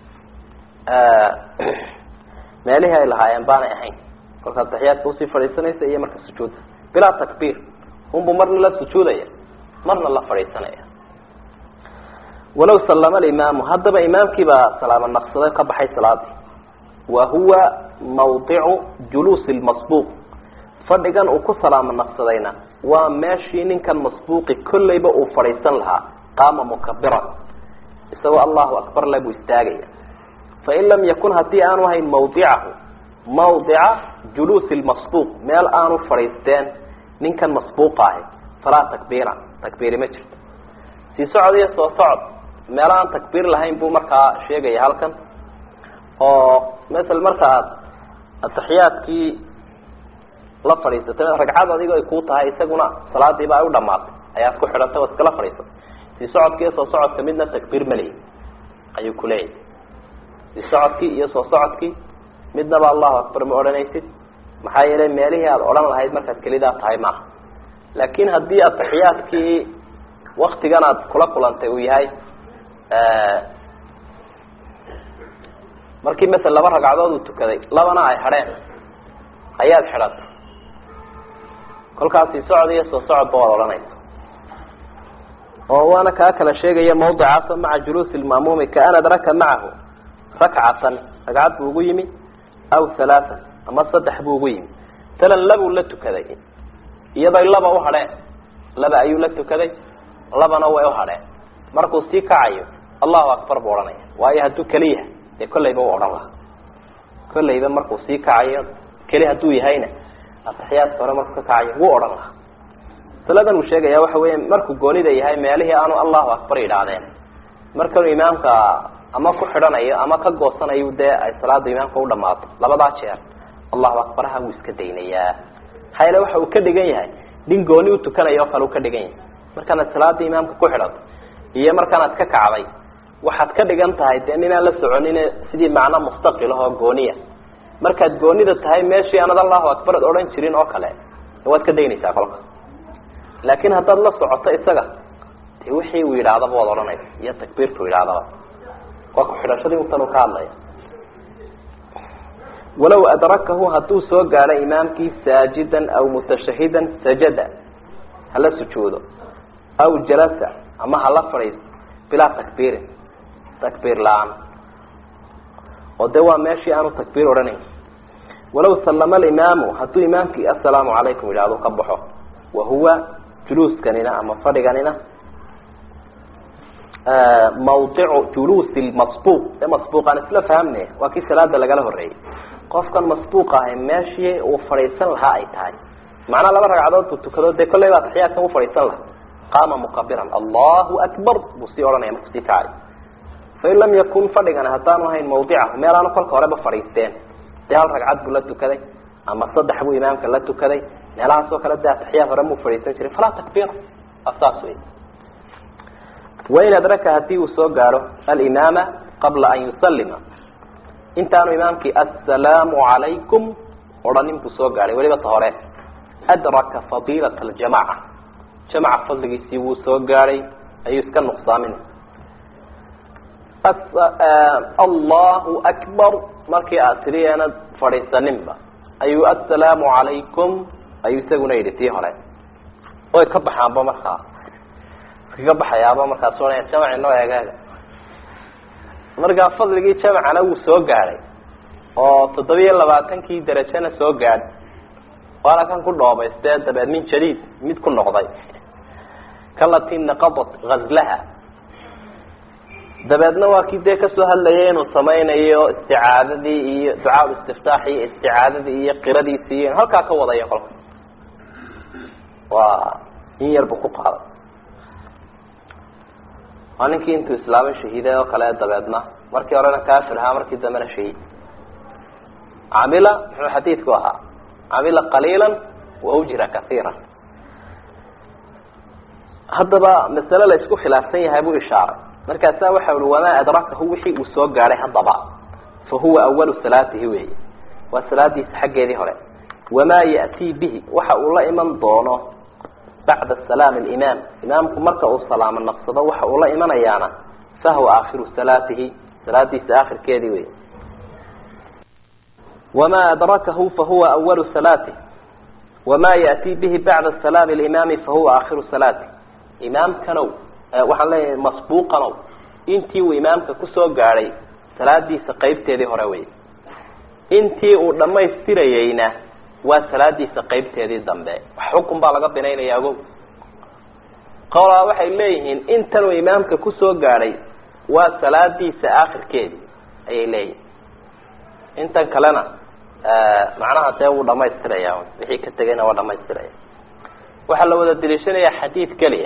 S1: meelihii ay lahaayeen baanay ahayn kolka ataxiyaadka usii fadhiisanaysa iyo marka sujuudda bilaa takbiir unbuu marna la sujuudaya marna la fadhiisanaya walaw sallama alimaamu haddaba imaamkii baa salaamo naqsaday ka baxay salaadii wa huwa mawdicu juluusi lmasbuuq fadhigan uu ku salaamo naqsadayna waa meeshii ninkan masbuuqi kollayba uu fadhiisan lahaa qaama mukabiran isagoo allahu akbar le buu istaagaya fain lam yakun haddii aanu ahayn mawdicahu mawdica juluusi lmasbuuq meel aanu fadhiisteen ninkan masbuuqa ahi falaa takbiira takbiiri ma jirto sii socod iyo soo socod meel aan takbiir lahayn buu markaa sheegaya halkan oo masel marka aad ataxiyaadkii la fadhiisatay ragcad adigo ay kuu tahay isaguna salaadiiba ay u dhamaatay ayaad ku xidhantay waad iskala fadhiisatay sii socodki iyo soo socodka midna takbiir maleyi ayuu kuleeyahy sii socodkii iyo soo socodkii midnaba allahu akbar ma odhanaysid maxaa yeelay meelihii aada odhan lahayd markaad kelidaa tahay maaha laakin haddii ataxiyaadkii waktigan aad kula kulantay uu yahay markii masel laba ragcadood uu tukaday labana ay hadheen ayaad xidhatay kolkaasi socod iyo soo socodba waad odhanaysa oo waana kaa kala sheegaya mawdicaasoo maca juluusi lma'muumi kaan adraka macahu rakcatan ragcad buu ugu yimi aw halaatan ama saddex buu ugu yimi talan labuu la tukaday iyadoy laba u hadheen laba ayuu la tukaday labana way u hadheen markuu sii kacayo allahu akbar buu odhanaya waayo hadduu keli yahay dee kollayba u odhan lahaa kollayba markuu sii kacayo keli hadduu yahayna ataxiyaadka hore markuu ka kacayo wuu odhan lahaa masaladan uu sheegaya waxa weya markuu goonida yahay meelihii aanu allahu akbar yidhaahdeen markanuu imaamka ama ku xidhanayo ama ka goosanayo dee ay salaada imaamka u dhamaato labadaa jeer allahu akbaraha wuu iska daynayaa maxaa yeele waxa uu ka dhigan yahay nin gooni utukanayo oo kale uu ka dhigan yahay markaanaad salaada imaamka ku xidhato iyo markaanaad ka kacday waxaad ka dhigan tahay dee ninaan la soconin sidii macno mustaqil ahoo gooniya markaad goonida tahay meeshii aanad allahu akbar ad odhan jirin oo kale waad ka daynaysaa kolka laakin haddaad la socoto isaga de wixii uu yidhaahdaba waad odhanaysa iyo takbiirtu yidhahdaba waa ku xidhashadii utan uu ka hadlaya walow adrakahu hadduu soo gaadho imaamkii saajidan aw mutashahidan sajada hala sujuudo aw jalasa ama hala fadhiisto bilaa takbiirin takbiir la-aan oo de waa meeshii aanu takbiir odhanayn walaw sallama alimaamu hadduu imaamkii assalaamu calaykum yidhahdo ka baxo wa huwa juluuskanina ama fadhiganina mawdicu juluusi lmasbuuq ee masbuuqaan isla fahamnaya waa kii salaada lagala horeeyey qofkan masbuuq ahay meeshii uu fadhiisan lahaa ay tahay macnaa laba ragcadood buu tukado dee kollay baa taxiyaadkan u fadhiisan lahaa qaama mukabiran allahu akbar buu sii odhanaya markuu sii kacay fain lam yakun fadhigani haddaanu ahayn mawdicahu meel aanu kolka horeba fadhiisteen dee hal ragcad buu la tukaday ama saddex buu imaamka la tukaday meelahaas oo kale de ataxiyaad hore muu fadhiisan jiray falaa takbiir saas wey wain adraka hadii uu soo gaadho alimaama qabla an yusalima intaanu imaamkii assalaamu calaykum odhanin buu soo gaadhay weliba ta hore adraka fadiilat aljamaca jamaca fadligiisii wuu soo gaadhay ayuu iska nuqsaamin allahu akbar markii aad tiri aanad fadhiisaninba ayuu assalaamu calaykum ayuu isaguna yidhi tii hore oy ka baxaanba markaa iskaga baxayaaba markaas ohanaya jamaci noo eegaaga markaa fadligii jamacana wuu soo gaadhay oo toddobiyo labaatankii darajana soo gaadh waana kan ku dhoobaystee dabeed min jadiid mid ku noqday kalati naqadat gazlaha dabeedna waa kii dee kasoo hadlayay inuu samaynayo isticaadadii iyo ducaa istiftaax iyo isticaadadii iyo qiradiisii iyo halkaa ka wadayo kolka waa in yar buu ku qaaday waa ninkii intuu islaamay shahiiday oo kale dabeedna markii horena kafir ahaa markii dambena shahiid camila muxuu xadiidku ahaa camila qaliila wa ujira kaiira haddaba masale la isku khilaafsan yahay buu ishaaray markaasaa waxa ui wamaa adrakahu wixii uu soo gaadhay haddaba fa huwa awalu salaatihi weyi waa salaadiisa xaggeedii hore wamaa ya'tii bihi waxa uu la iman doono bacda salaam alimaam imaamku marka uu salaamo naqsado waxa uu la imanayaana fahuwa aakhiru salaatihi salaadiisa aakhirkeedii wey wamaa adrakahu fahuwa awalu salaatih wamaa ya'tii bihi bacda salaami alimaami fahuwa aakhiru salaatih imaamkanow waxaan leeyahay masbuuqanow intii uu imaamka kusoo gaadhay salaadiisa qeybteedii hore wey intii uu dhammaystirayeyna waa salaadiisa qeybteedii dambe wax xukun baa laga binaynaya ogow qolaa waxay leeyihiin intanuu imaamka kusoo gaadhay waa salaadiisa aakhirkeedii ayay leeyihin intan kalena macnaha dee wuu dhamaystiraya wixii ka tegayna waa dhamaystiraya waxaa la wada deliishanayaa xadiid keliya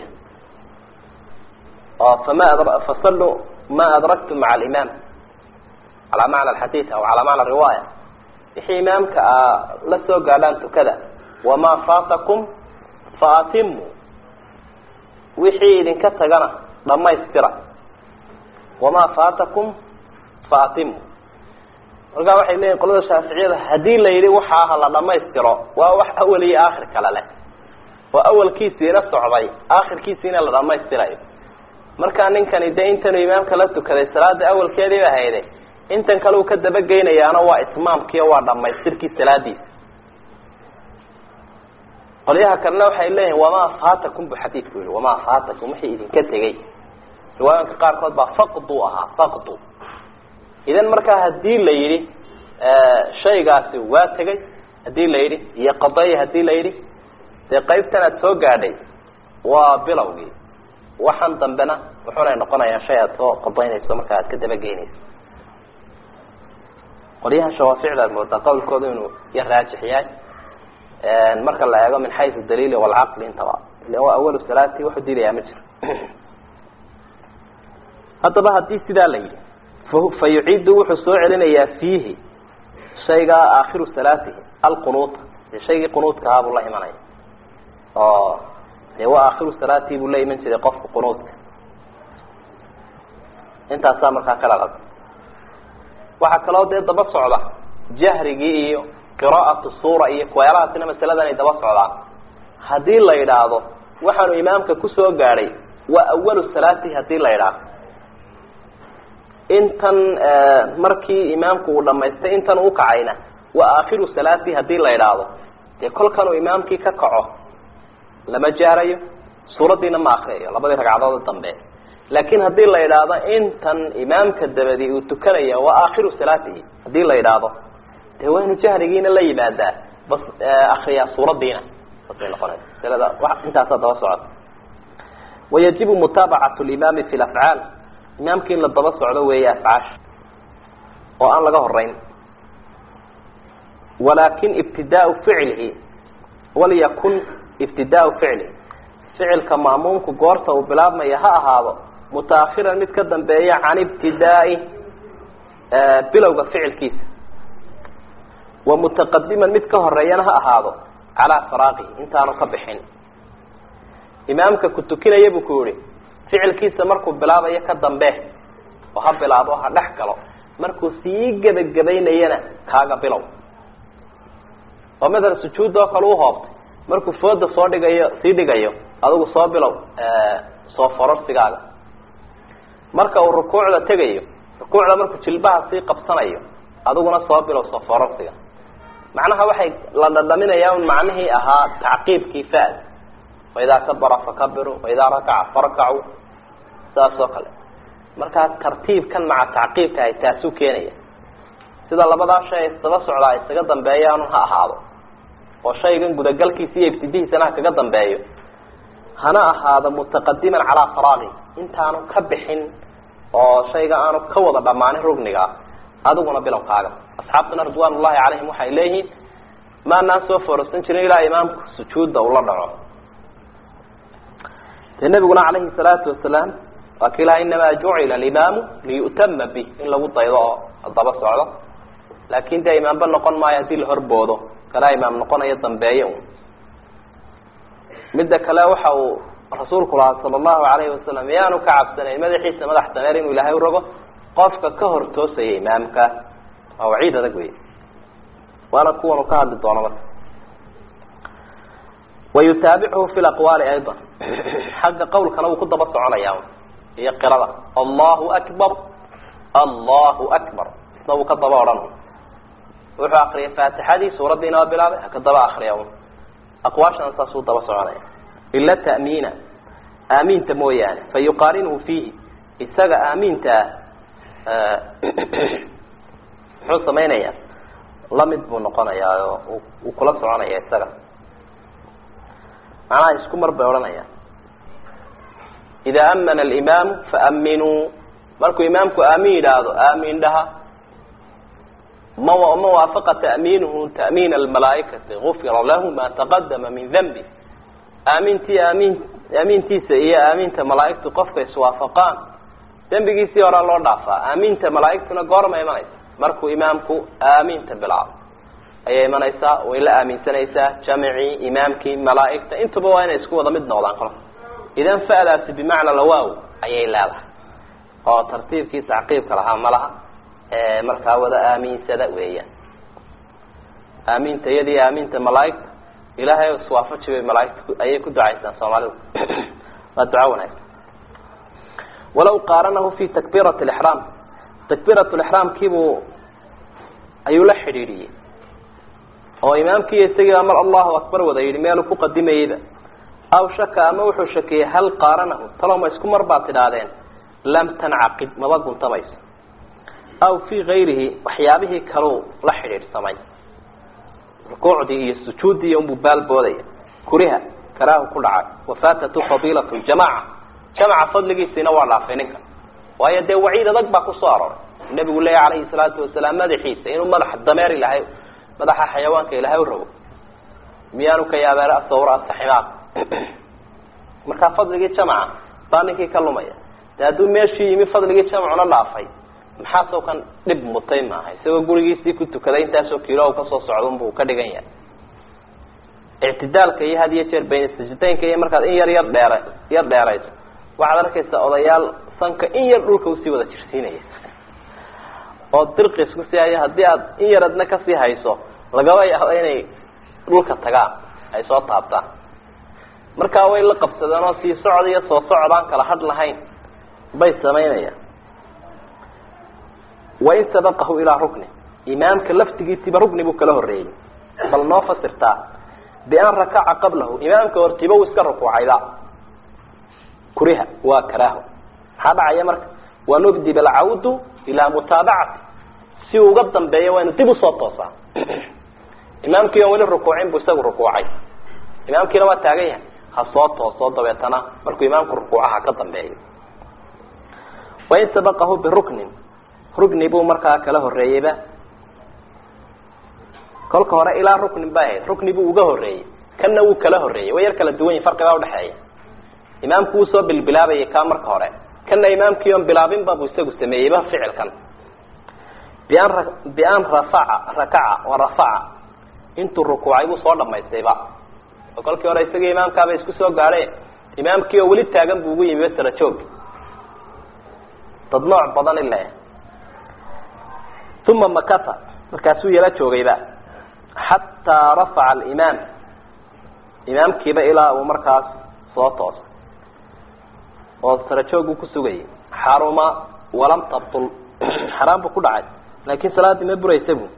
S1: oo fama ad fasaluu ma adraktum maca alimaam calaa macna alxadiid aw calaa macna riwaaya wixii imaamka a la soo gaadhaan tukada wamaa faatakum fa atimu wixii idinka tagana dhamaystira wamaa faatakum fa atimu markaa waxay leeyihin qolada shaaficiyada haddii la yidhi waxaa ha la dhamaystiro waa wax awal iyo aakhir kale leh oo awalkiisiina socday aakhirkiisiina la dhamaystirayo markaa ninkani dee intanuu imaamka la tukaday salaada awalkeedii ba hayde intan kale uu ka dabageynayaana waa itmaamkiiyo waa dhamaystirkii salaadiisa qolyaha kalena waxay leeyihin wamaa faatakum bu xadiidku yihi wamaa faatakum wixii idinka tegey riwaayanka qaarkood baa faqdu ahaa faqdu idan markaa hadii la yidhi shaygaasi waa tegay hadii la yidhi iyo qadaya hadii la yidhi dee qaybtan aad soo gaadhay waa bilowgii waxan dambena wuxunay noqonayaa shay aad soo qadaynayso markaa aad ka dabageynayso qolyahan shawaaficda ad moodaa qawlkooda inuu ya raajix yahay marka la eego min xaysu daliili walcaqli intaba ila waa awalu salaati waxu diidayaa ma jiro haddaba haddii sidaa la yidhi fa yuciidu wuxuu soo celinayaa fiihi shaygaa aakhiru salaatihi alqunuuta dee shaygii qunuudka ahaa buu la imanaya oo dee waa aakhiru salaatii buu la iman jiray qofka qunuudka intaasaa markaa kala qad waxaa kaloo dee daba socda jahrigii iyo qiraa'atu suura iyo kuweelahaasina masaladan ay daba socdaan haddii la yidhaahdo waxaanu imaamka kusoo gaadhay waa awalu salaatihi hadii la yidhaahdo intan markii imaamku uu dhamaystay intan u kacayna waa aakhiru salaati hadii la idhaahdo dee kolkan uu imaamkii ka kaco lama jaarayo suuraddiina ma akriyayo labadii ragcadood dambe laakin hadii la idhaahdo intan imaamka dabadi uu tukanaya waa aakhiru salaatihi hadii la idhaahdo dee waa inu jahrigiina la yimaadaa bas akriyaa suuraddiina basay noqonaysa masalada intaasaa daba socota wayajibu mutaabacatu limaami fi lafcaal imaamka in la daba socdo weeye afcaasha oo aan laga horeyn walakin ibtidaau ficlihi walyakun ibtidaau ficlihi ficilka ma'muumku goorta uu bilaabmaya ha ahaado mutaakhiran mid ka dambeeya can ibtidaai bilowga ficilkiisa wa mutaqadiman mid ka horeeyana ha ahaado calaa faraaqihi intaanu ka bixin imaamka ku tukinaya buu ku yihi ficilkiisa markuu bilaabayo ka dambe oo ha bilaabo ha dhex galo markuu sii gebagabaynayana kaaga bilow oo matalan sujuud oo kale uhoobtay markuu fooda soo dhigayo sii dhigayo adigu soo bilow soo fororsigaaga marka uu rukuucda tegayo rukuucda markuu jilbaha sii qabsanayo adiguna soo bilow soo fororsiga macnaha waxay la dhadhaminayaa un macnihii ahaa tacqiibkii fa'd waidaa kabara fakabiru waidaa rakaca farkacu saas oo kale markaa tartiibkan maca tacqiibka ay taasuu keenaya sida labadaa shay isdaba socdaa isaga dambeeyaanu ha ahaado oo shaygan gudagalkiisa iyo ibtidihiisana ha kaga dambeeyo hana ahaado mutaqadiman calaa faraaqi intaanu ka bixin oo shayga aanu ka wada dhammaanin rugniga adiguna bilowkaaga asxaabtuna ridwaan ullahi calayhim waxay leeyihiin maanaan soo foorarsan jirin ilaa imaamku sujuudda ula dhaco dee nabiguna calayhi salaatu wasalaam waa ka ilaha inamaa jucila alimaamu liyu'tama bih in lagu daydo oo daba socdo laakin dee imaamba noqon maayo haddii la horboodo kalaa imaam noqonayo dambeeye un midda kale waxa uu rasuulku lahaa sala allahu alayhi wasalam yaanu ka cabsanayn madaxiisa madax dameer inuu ilaahay urogo qofka ka hor toosaya imaamka waa waciid adag wey waana kuwan uu ka hadli doono marka wayutaabichu fi laqwaali ayضa xagga qawlkana wuu ku daba soconaya iyo qirada allahu akbar allahu akbar isna wuu ka daba odhan wuxuu akriyay faatixadii suuraddiina waa bilaabay haka daba akriya aqwaashana saasuu daba soconaya ila ta'miina aamiinta mooyaane fa yuqaarinhu fiihi isaga aamiinta ah muxuu samaynaya lamid buu noqonayaa oo uu kula soconaya isaga macnaha isku mar bay odhanayaan ida amana alimaamu faaminuu markuu imaamku aamin yidhaahdo aamin dhaha ma ma waafaqa ta'miinuhu ta'miin almalaa'ikati gufira lahu ma taqadama min danbi aamintii aamin aamintiisa iyo aaminta malaa'igtu qofka iswaafaqaan dembigiisii horaa loo dhaafaa aaminta malaa'igtuna goorma imanaysa markuu imaamku aaminta bilaabo ayay imanaysaa way la aaminsanaysaa jamicii imaamkii malaa'igta intuba waa inay isku wada mid noqdaan kolka idan fa'daasi bimacna lawaaw ayay leedahay oo tartiibkii tacqiibka lahaa malaha markaa wada aaminsada weeyaan aaminta iyadii aaminta malaaigta ilaahay iswaafaji bay malaaigta ayay ku ducaysaan soomaalidu waa duco wanaagsan walaw qaaranahu fi takbiirati lixraam takbiiratulixraamkiibuu ayuu la xidhiidhiyey oo imaamkiiyo isagiiba mar allahu akbar wada yidhi meeluu ku qadimayeyba aw shaka ama wuxuu shakiyey hal qaaranahu talo ma isku mar baad tidhaahdeen lam tancaqid maba guntamayso aw fii gayrihi waxyaabihii kaluu la xidhiidhsamay rukuucdii iyo sujuuddii unbuu baalboodaya kuriha karaahu ku dhacay wafaatatu fadiilat ljamaca jamaca fadligiisiina waa dhaafay ninka waayo dee waciid adag baa kusoo arooray nabigu leeya calayhi salaatu wasalaam madaxiisa inuu madaxa dameer ilahay madaxa xayawaanka ilahay u rabo miyaanu ka yaabeen sawra asaximaad markaa fadligii jamaca baa ninkii ka lumaya de hadduu meeshii yimi fadligii jamacuna dhaafay maxaasoo kan dhib mutay maaha isagoo gurigiisii ku tukaday intaasoo kiilo kasoo socdunbuu ka dhigan yahay ictidaalka iyo had iyo jeer bayna sajdaynka iyo markaad in yar yar dheera yar dheerayso waxaad arkaysaa odayaal sanka in yar dhulka usii wada jirsiinaya oo dirqis kusii haya haddii aad in yar adna kasii hayso lagaba yaabo inay dhulka tagaan ay soo taabtaan markaa way la qabsadeen oo sii socod iyo soo socod aan kala hadh lahayn bay samaynayaan wain sabaqahu ilaa rukni imaamka laftigiisiiba rukni buu kala horreeyey bal noo fasirtaa bian rakaca qablahu imaamka hortiiba uu iska rukuucayda kuriha waa karaaho maxaa dhacaya marka wanubdib alcawdu ilaa mutaabacati si uu uga dambeeyo waa inu dib usoo toosaa imaamkii on weli rukuucin buu isagu rukuucay imaamkiina waa taagan yahay ha soo tooso dabeetana markuu imaamku rukuucaha ka dambeeyo wain sabaqahu biruknin rukni buu markaa kala horreeyeyba kolka hore ilaa ruknin bay ahayd rukni buu uga horreeyey kanna wuu kala horreeyey way yar kala duwan yihin farqibaa udhexeeya imaamku wuu soo bilbilaabayay kaa marka hore kana imaamkii oon bilaabinba buu isagu sameeyeyba ficilkan bian ra bian rafaca rakaca wa rafaca intuu rukuucay buu soo dhamaystayba oo kolkii hore isagii imaamkaaba isku soo gaadhe imaamkii oo weli taagan buu ugu yimi sara joog dad nooc badan ile uma makata markaasuu yala joogayba xataa rafaca alimaam imaamkiiba ilaa uu markaas soo toosay oo sarajooguu ku sugayay xaruma walam tabtul xaraam buu ku dhacay laakin salaaddii ma buraysa bu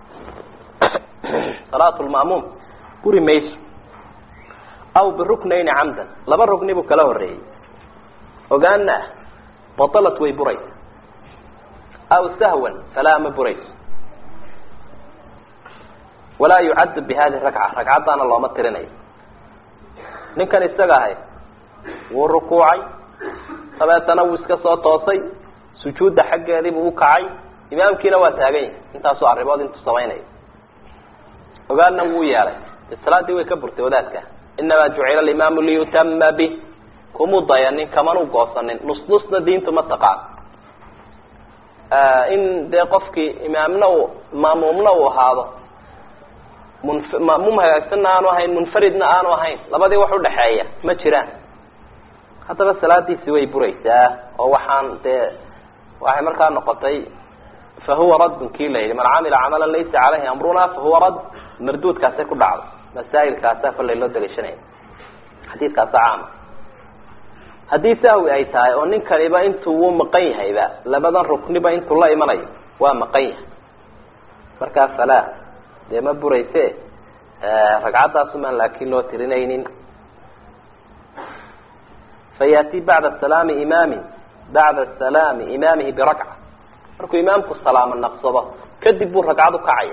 S1: salaatu lma'muum buri mayso aw biruknayni camdan laba rugni buu kala horreeyey ogaana ah batalat way buraysa aw sahwan falaa ma burayso walaa yucaddu bi hadihi rakca ragcaddaana looma tirinayo ninkan isaga ahay wuu rukuucay dabeetana wuu iska soo toosay sujuudda xaggeediibuu u kacay imaamkiina waa taagan yahay intaasoo arrimood intuu samaynayo ogaadna wuu yeelay de salaaddii way ka burtay wadaadka inamaa jucila alimaamu liyutama bih kumuu dayanin kamanuu goosanin nusnusna diintu ma taqaan in dee qofkii imaamna uu maamuumna uu ahaado munf maamuum hagaagsanna aanu ahayn munfaridna aanu ahayn labadii wax udhaxeeya ma jiraan haddaba salaadiisi way buraysaa oo waxaan dee waxay markaa noqotay fahuwa raddun kii la yidhi man camila camalan laysa caleyhi amruna fahuwa radd marduudkaasay ku dhacday masaa'ilkaasaa kollay loo daliishanaya xadiidkaasa caama haddii sahwi ay tahay oo ninkaniba intuu wuu maqan yahayba labadan rukniba intuu la imanayo waa maqan yahay markaa falaa dee ma burayse ragcaddaasumaan laakiin loo tirinaynin fayaati bacda salaami imaamin bacda salaami imaamihi birakca markuu imaamku salaamo naqsado kadib buu ragcad ukacaya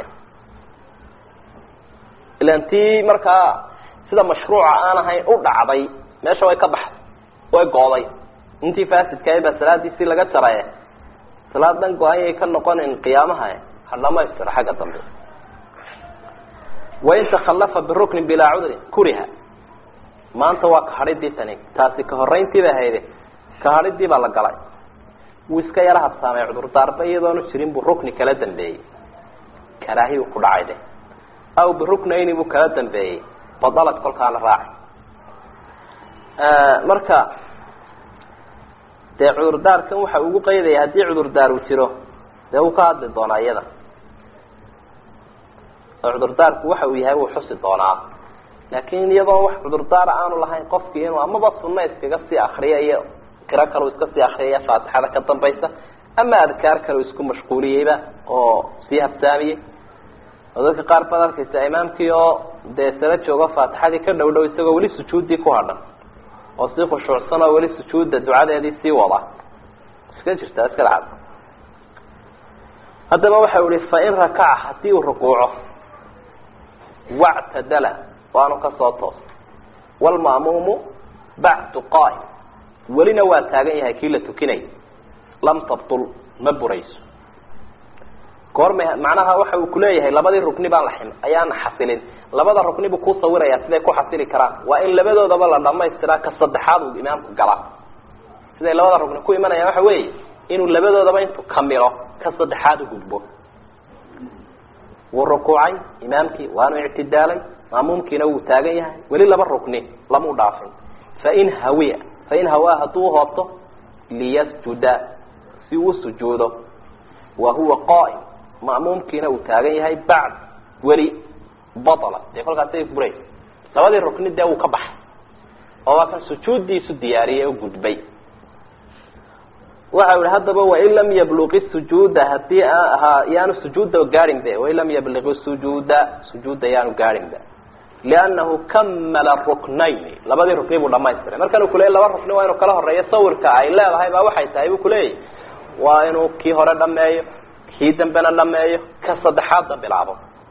S1: ilan tii markaa sida mashruuca aan ahayn u dhacday meesha way ka baxday way gooday intii faasidkaay baa salaadiisii laga jaraye salaad dhan go-anyay ka noqonin qiyaamaha ha dhamaystiro xagga dambe wain takhallafa biruknin bilaa cudrin kuriha maanta waa kahadhidii tani taasi ka horeyntii bay hayde kahadhidii baa la galay wuu iska yara habsaamay cudurdaarba iyadoonu jirin buu rukni kala dambeeyey karaahi uu ku dhacay de aw biruknayni buu kala dambeeyey badalad kolkaana raaci marka dee cudurdaarkan waxa ugu qaydaya haddii cudurdaar uu jiro dee wuu ka hadli doonaa iyada oo cudurdaarku waxa uu yahay wuu xusi doonaa laakin iyadoo wax cudurdaara aanu lahayn qofkii inuu amaba sunna iskaga sii akriya iyo qiro kale iska sii akriyaya faatixada ka dambaysa ama adkaar kale isku mashquuliyeyba oo sii habsaamiyey oo dadka qaar baad arkaysa imaamkii oo dee sala jooga faatixadii ka dhow dhow isagoo weli sujuuddii ku hadhan oo sii khushuucsan oo weli sujuudda ducadeedii sii wada iska jirtaa iska dhacad haddaba waxa u ihi fain rakaca hadii uu rukuuco wactadala waanu kasoo toos wlma'muumu bacdu qaa'im welina waa taagan yahay kii la tukinay lam tabtul ma burayso goorma macnaha waxa uu kuleeyahay labadii rukni baan la xim ayaan xasilin labada rukni buu ku sawiraya siday ku xasili karaan waa in labadoodaba la dhamaystiraa ka saddexaad uu imaamku galaa siday labada rukni ku imanayaan waxa weeye inuu labadoodaba intuu kamilo ka saddexaad ugudbo wuu rukuucay imaamkii waanu ictidaalay maamuumkiina wuu taagan yahay weli laba rukni lamau dhaafin fain hawiya fain hawaa hadduu hoobto liyasjuda si uu sujuudo wa huwa qaa'im ma'muumkiina uu taagan yahay bacd weli batala dee kolkaasay buray labadii rukni dee wuu ka baxay oo waa kan sujuuddiisu diyaariyay oo gudbay waxa ihi haddaba wain lam yabluqi sujuuda hadii ha yaanu sujuuda gaarin be wain lam yabliqi sujuuda sujuuda yaanu gaarin be liannahu kamala ruknayn labadii rukni buu dhamaystiray markan u kuleeyay laba rukni waa inuu kala horeeyo sawirka ay leedahay baa waxay tahay buu kuleeyahy waa inuu kii hore dhameeyo kii dambena dhameeyo ka saddexaadda bilaabo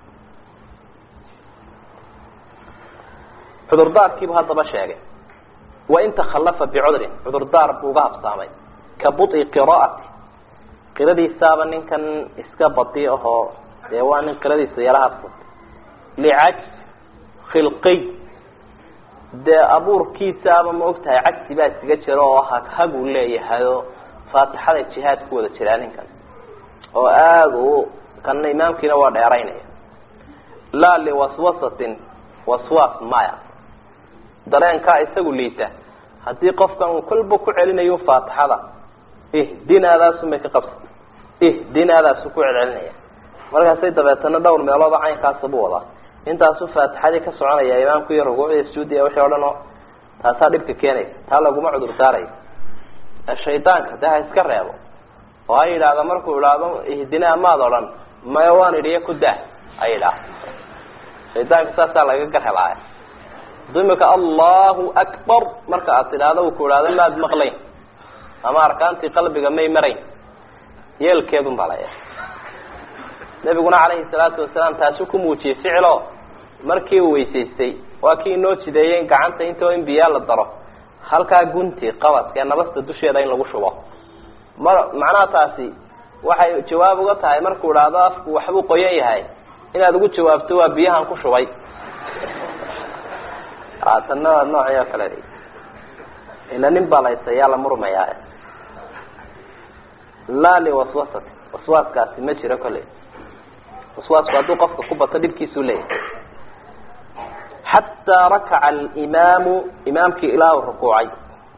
S1: cudurdaarkiibu haddaba sheegay wain takhalafa bicudrin cudurdaar buu uga habsaamay ka bui qiraati qiradiisaaba ninkan iska badi ahoo dee waa nin qiradiisa yala habsatay licajz khilqiy dee abuurkiisaaba ma og tahay cagsi baa iskaga jira oo haghaguu leeyahayo faatixada jihaad ku wada jiraa ninkan oo aada u kana imaamkiina waa dheeraynaya laa liwaswasatin waswas maya dareenkaa isagu liita haddii qofkan uu kolba ku celinayo faatixada ihdinaadaasu may ka qabsa ihdinaadaasu ku celcelinaya markaasay dabeetana dhowr meeloodoo caynkaasa buu wadaa intaasuu faatixadii ka soconaya imaamku iyo rukuucdiya sujuudiya wixii o dhan oo taasaa dhibka keenaysa taa laguma cudur daarayo shaydaanka dee ha iska reebo oo ha yidhaahda markuu idhaahdo ihdinaa maad odhan maya waan idhiyo ku dah ha yidhaah shaydaanka saasaa laga garhelaaya haduu imika allahu akbar marka aad tidhaahdo uu ku idhaahdo maad maqlayn ama arkaantii qalbiga may marayn yeelkeedun baa laya nabiguna calayhi salaatu wasalaam taasuu ku muujiyey ficilo markii uu weysaystay waa kii inoo jideeyey in gacanta intoo in biyaa la daro halkaa gunti qabadka ee nabasta dusheeda in lagu shubo ma macnaha taasi waxay jawaab uga tahay markuu idhaahdo afku waxbuu qoyan yahay inaad ugu jawaabto waa biyahan ku shubay tanna waa noocii oo kale ila nin baa laysayaa la murmayaa laa liwaswasati waswaaskaasi ma jiro kolley waswaasku hadduu qofka ku bato dhibkiisuu leeyahay xataa rakaca alimaamu imaamkii ilaa u rukuucay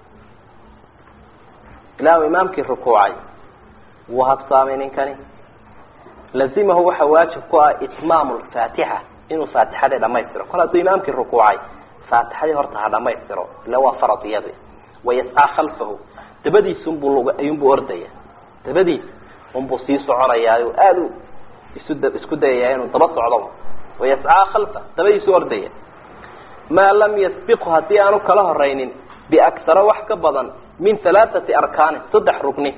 S1: ilaa uu imaamkii rukuucay wuu habsaamay ninkani lazimahu waxa waajib ku ah itmaamu lfaatixa inuu faatixadii dhamaystiro kol hadduu imaamkii rukuucay faatixadii horta ha dhamaystiro ila waa farad iyadi wayascaa khalfahu dabadiisunbuu ayuunbuu ordaya dabadiis unbuu sii soconayaa o aada u isu isku dayaya inuu daba socdo wayascaa khalfa dabadiisu ordaya maa lam yasbiqhu haddii aanu kala horaynin biaktara wax ka badan min halaathati arkaanin saddex rugni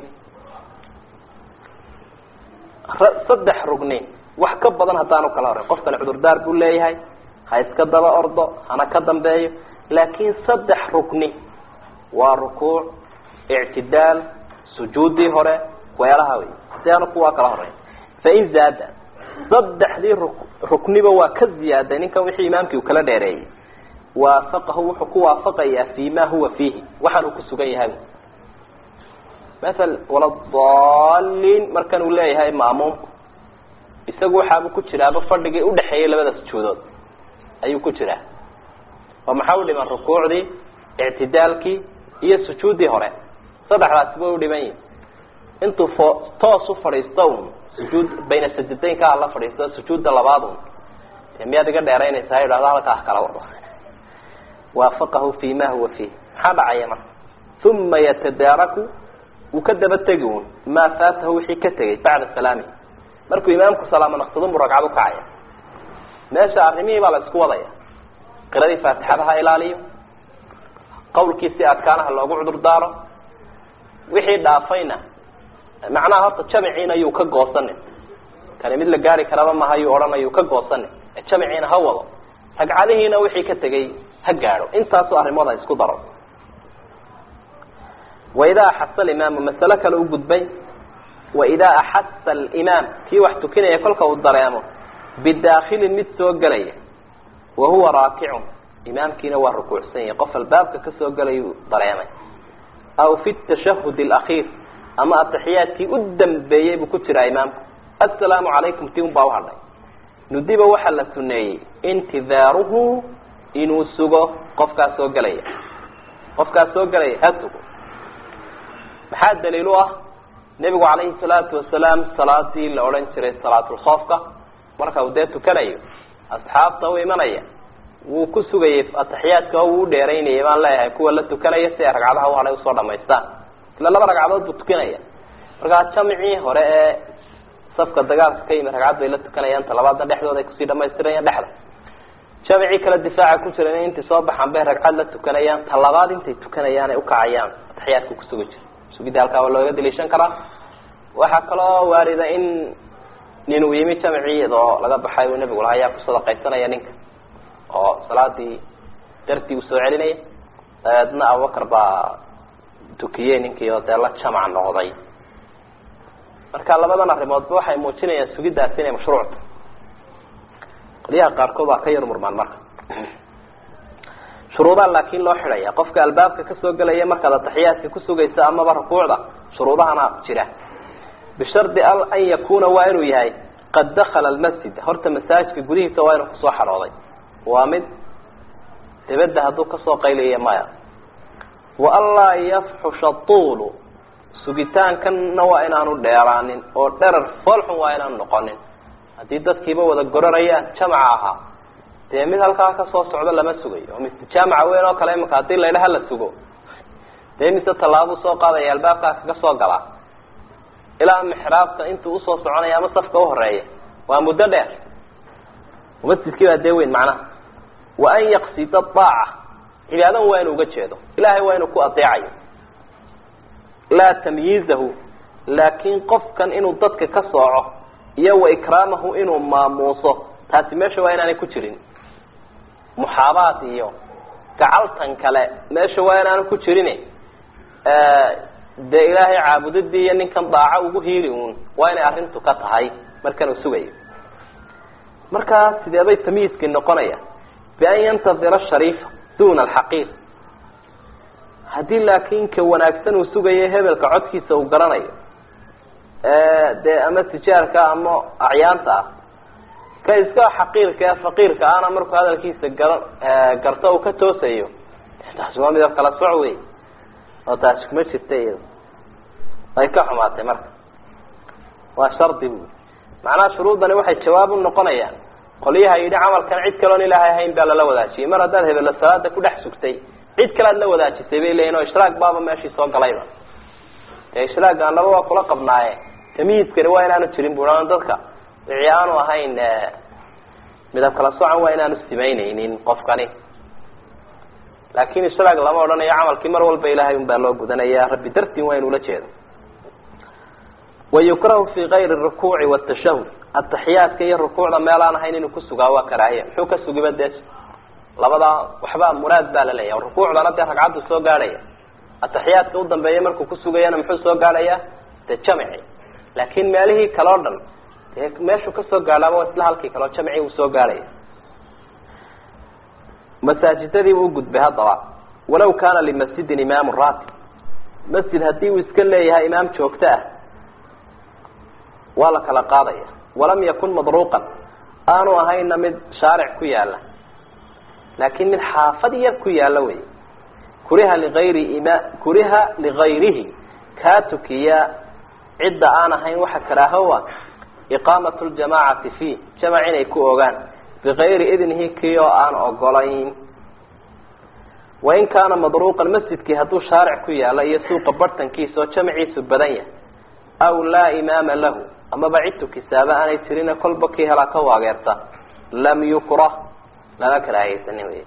S1: saddex rugni wax ka badan haddaanu kala horayn qofkani cudurdaar buu leeyahay ha iska daba ordo hana ka dambeeyo laakiin saddex rukni waa rukuuc ictidaal sujuudii hore weelaha wey si aanu kuwaa kala horeyn fain zaada saddexdii ru rukniba waa ka ziyaaday ninkan wixii imaamkii uu kala dheereeyey waafaqahu wuxuu ku waafaqayaa fi ma huwa fiihi waxaan uu ku sugan yahay maal waladaliin markan uu leeyahay maamuumku isagu waxaabuu ku jiraaba fadhigii udhexeeyay labada sujuudood ayuu ku jiraa oo maxaa u dhiman rukuucdii ictidaalkii iyo sujuuddii hore saddexdaasi way u dhiban yihin intuu fo toos u fadhiisto un sujuud bayna sajadaynka hala fadhiisto sujuudda labaad un dee miyaad iga dheeraynaysa ha idhahdo halkaa kala wado waafaqahu fi ma huwa fiih maxaa dhacaya marka uma yatadaaraku wuu ka daba tegi un maa faatahu wixii ka tegay bacda salaami markuu imaamku salaamo naqsadun buu ragcad ukacaya meesha arrimihii baa la isku wadaya qiradii faatixada ha ilaaliyo qawlkiisii adkaanaha loogu cudur daaro wixii dhaafayna macnaha horta jamiciina yuu ka goosanin kani mid la gaari karaba maha yuu odhanayuu ka goosanin jamiciina ha wado ragcadihiina wixii ka tegay ha gaadho intaasu arrimood ha isku daro waidaa axasa alimaamu masalo kale u gudbay waidaa axasa alimaam kii wax tukinaya kolka uu dareemo bidaakilin mid soo gelaya wa huwa raakicun imaamkiina waa rukuucsan yahay qof albaabka kasoo gelayuu dareemay aw fi tashahud alakhiir ama ataxiyaadkii u dambeeyey buu ku jiraa imaamku assalaamu calaykum ti un baa uhadhay nudiba waxaa la suneeyey intidaaruhu inuu sugo qofkaas soo gelaya qofkaas soo gelaya ha sugo maxaa daliil u ah nebigu calayhi salaatu wasalaam salaadii la odhan jiray salaatulkhoofka marka uu dee tukanayo asxaabta u imanaya wuu ku sugayay ataxiyaadka wuu u dheeraynayay baan leeyahay kuwa la tukanaya si ay ragcadaha u hadhay usoo dhamaystaan ila laba ragcadood buu tukanaya markaa jamcii hore ee safka dagaalka ka yimid ragcad bay la tukanayaan talabaadna dhexdooda ay kusii dhamaystirayaan dhexda jamcii kale difaaca ku jira intay soo baxaan bay ragcad la tukanayaan talabaad intay tukanayaan ay ukacayaan ataxiyaadka kusugi jira sugidda halkaa waa looga daliishan karaa waxaa kaloo waarida in nin uu yimi jamcii oo laga baxay uu nebigu lahaa ayaa ku sadaqaysanaya ninka oo salaadii dartii uu soo celinaya dabeedna abubakar baa tukiyey ninkii oo dee la jamac noqday marka labadan arrimoodba waxay muujinayaan sugiddaasi inay mashruucta qolyaha qaarkood waa ka yar murmaan marka shuruudaa laakin loo xidhaya qofka albaabka kasoo gelaya markaad ataxiyaadka kusugaysa amaba rukuucda shuruudahana jira bishardi an yakuna waa inuu yahay qad dakala almasjid horta masaajidka gudihiisa waa inuu kusoo xadhooday waa mid dibadda hadduu kasoo qaylaya maya wa anlaa yafxusha tuulu sugitaankanna waa inaanu dheeraanin oo dherar foolxun waa inaanu noqonin haddii dadkiiba wada gorarayaan jamaca ahaa dee mid halkaa kasoo socdo lama sugayo oo mise jaamaca weyn oo kale imika haddii laydhaha la sugo dee mise tallaabuu soo qaadaya albaabkaa kaga soo galaa ilaa mixraabta intuu usoo soconaya ama safka uhoreeya waa muddo dheer masjidkii baa dee weyn macnaha wa an yaqsida aaca cibaadan waa inuu uga jeedo ilahay waa inuu ku adeecayo laa tamyiizahu laakin qofkan inuu dadka ka sooco iyo wa ikraamahu inuu maamuuso taasi meesha waa inaanay ku jirin muxaabaad iyo gacaltan kale meesha waa inaanu ku jirin dee ilaahay caabudadii iyo ninkan daaco ugu hiili uun waa inay arrintu ka tahay markan uu sugayo markaa sidee bay tamyiizkii noqonaya bian yantadira shariifa duna alxaqiir haddii laakin ka wanaagsan uu sugayo hebelka codkiisa uu garanayo dee ama tijaarka ama acyaanta ah ka iska xaqiirka ee faqiirka ana markuu hadalkiisa gara garto uu ka toosayo taasi waa midab kala soc wey oo taasi kuma jirta iyada ay ka xumaatay marka waa shardi bu macnaha shuruudani waxay jawaab u noqonayaan qolyaha yidhi camalkan cid kaloon ilaahay ahayn baa lala wadaajiyey mar haddaad hebelo salaada ku dhex sugtay cid kale ad la wadaajisay bay leeyihin oo ishraaq baaba meeshii soo galayba dee ishraaga anaba waa kula qabnaaye tamyiiskani waa inaanu jirin bu dadka wixii aanu ahayn midab kala socan waa inaanu simaynaynin qofkani laakin ishraag lama odhanayo camalkii mar walba ilahay un baa loo gudanaya rabbi dartiin waa inuu la jeedo wayukrahu fi kayri rukuuci watashahud ataxiyaadka iyo rukuucda meel aan ahayn inuu kusugaa waa karaahiya muxuu ka sugiba dee labadaa waxba muraad baa la leeyahay rukuucdana dee ragcaddu soo gaadhaya ataxiyaadka u dambeeya markuu kusugayana muxuu soo gaadhaya dee jamci laakin meelihii kale o dhan dee meeshuu kasoo gaadhaaba waa isla halkii kaleo jamci uu soo gaadhaya masaajidadiibu ugudbay haddaba walaw kana limasjidin imaamu ratib masjid haddii uu iska leeyahay imaam joogto ah waa la kala qaadaya walam yakun madruuqan aanu ahayna mid shaaric ku yaala laakin mid xaafad yar ku yaala wey kuriha ligayri ima kuriha ligayrihi kaa tukiya cidda aan ahayn waxa karaahowa iqaamat ljamacati fiih jamac inay ku ogaan bigayri idnihi kii oo aan ogolayn wain kaana madruuqan masjidkii hadduu shaaric ku yaalo iyo suuqa bartankiisa oo jamaciisu badan yahay aw laa imaama lahu amaba cid tukisaaba aanay jirina kolba kii helaa ka waageerta lam yukrah lama karaahaysanin wey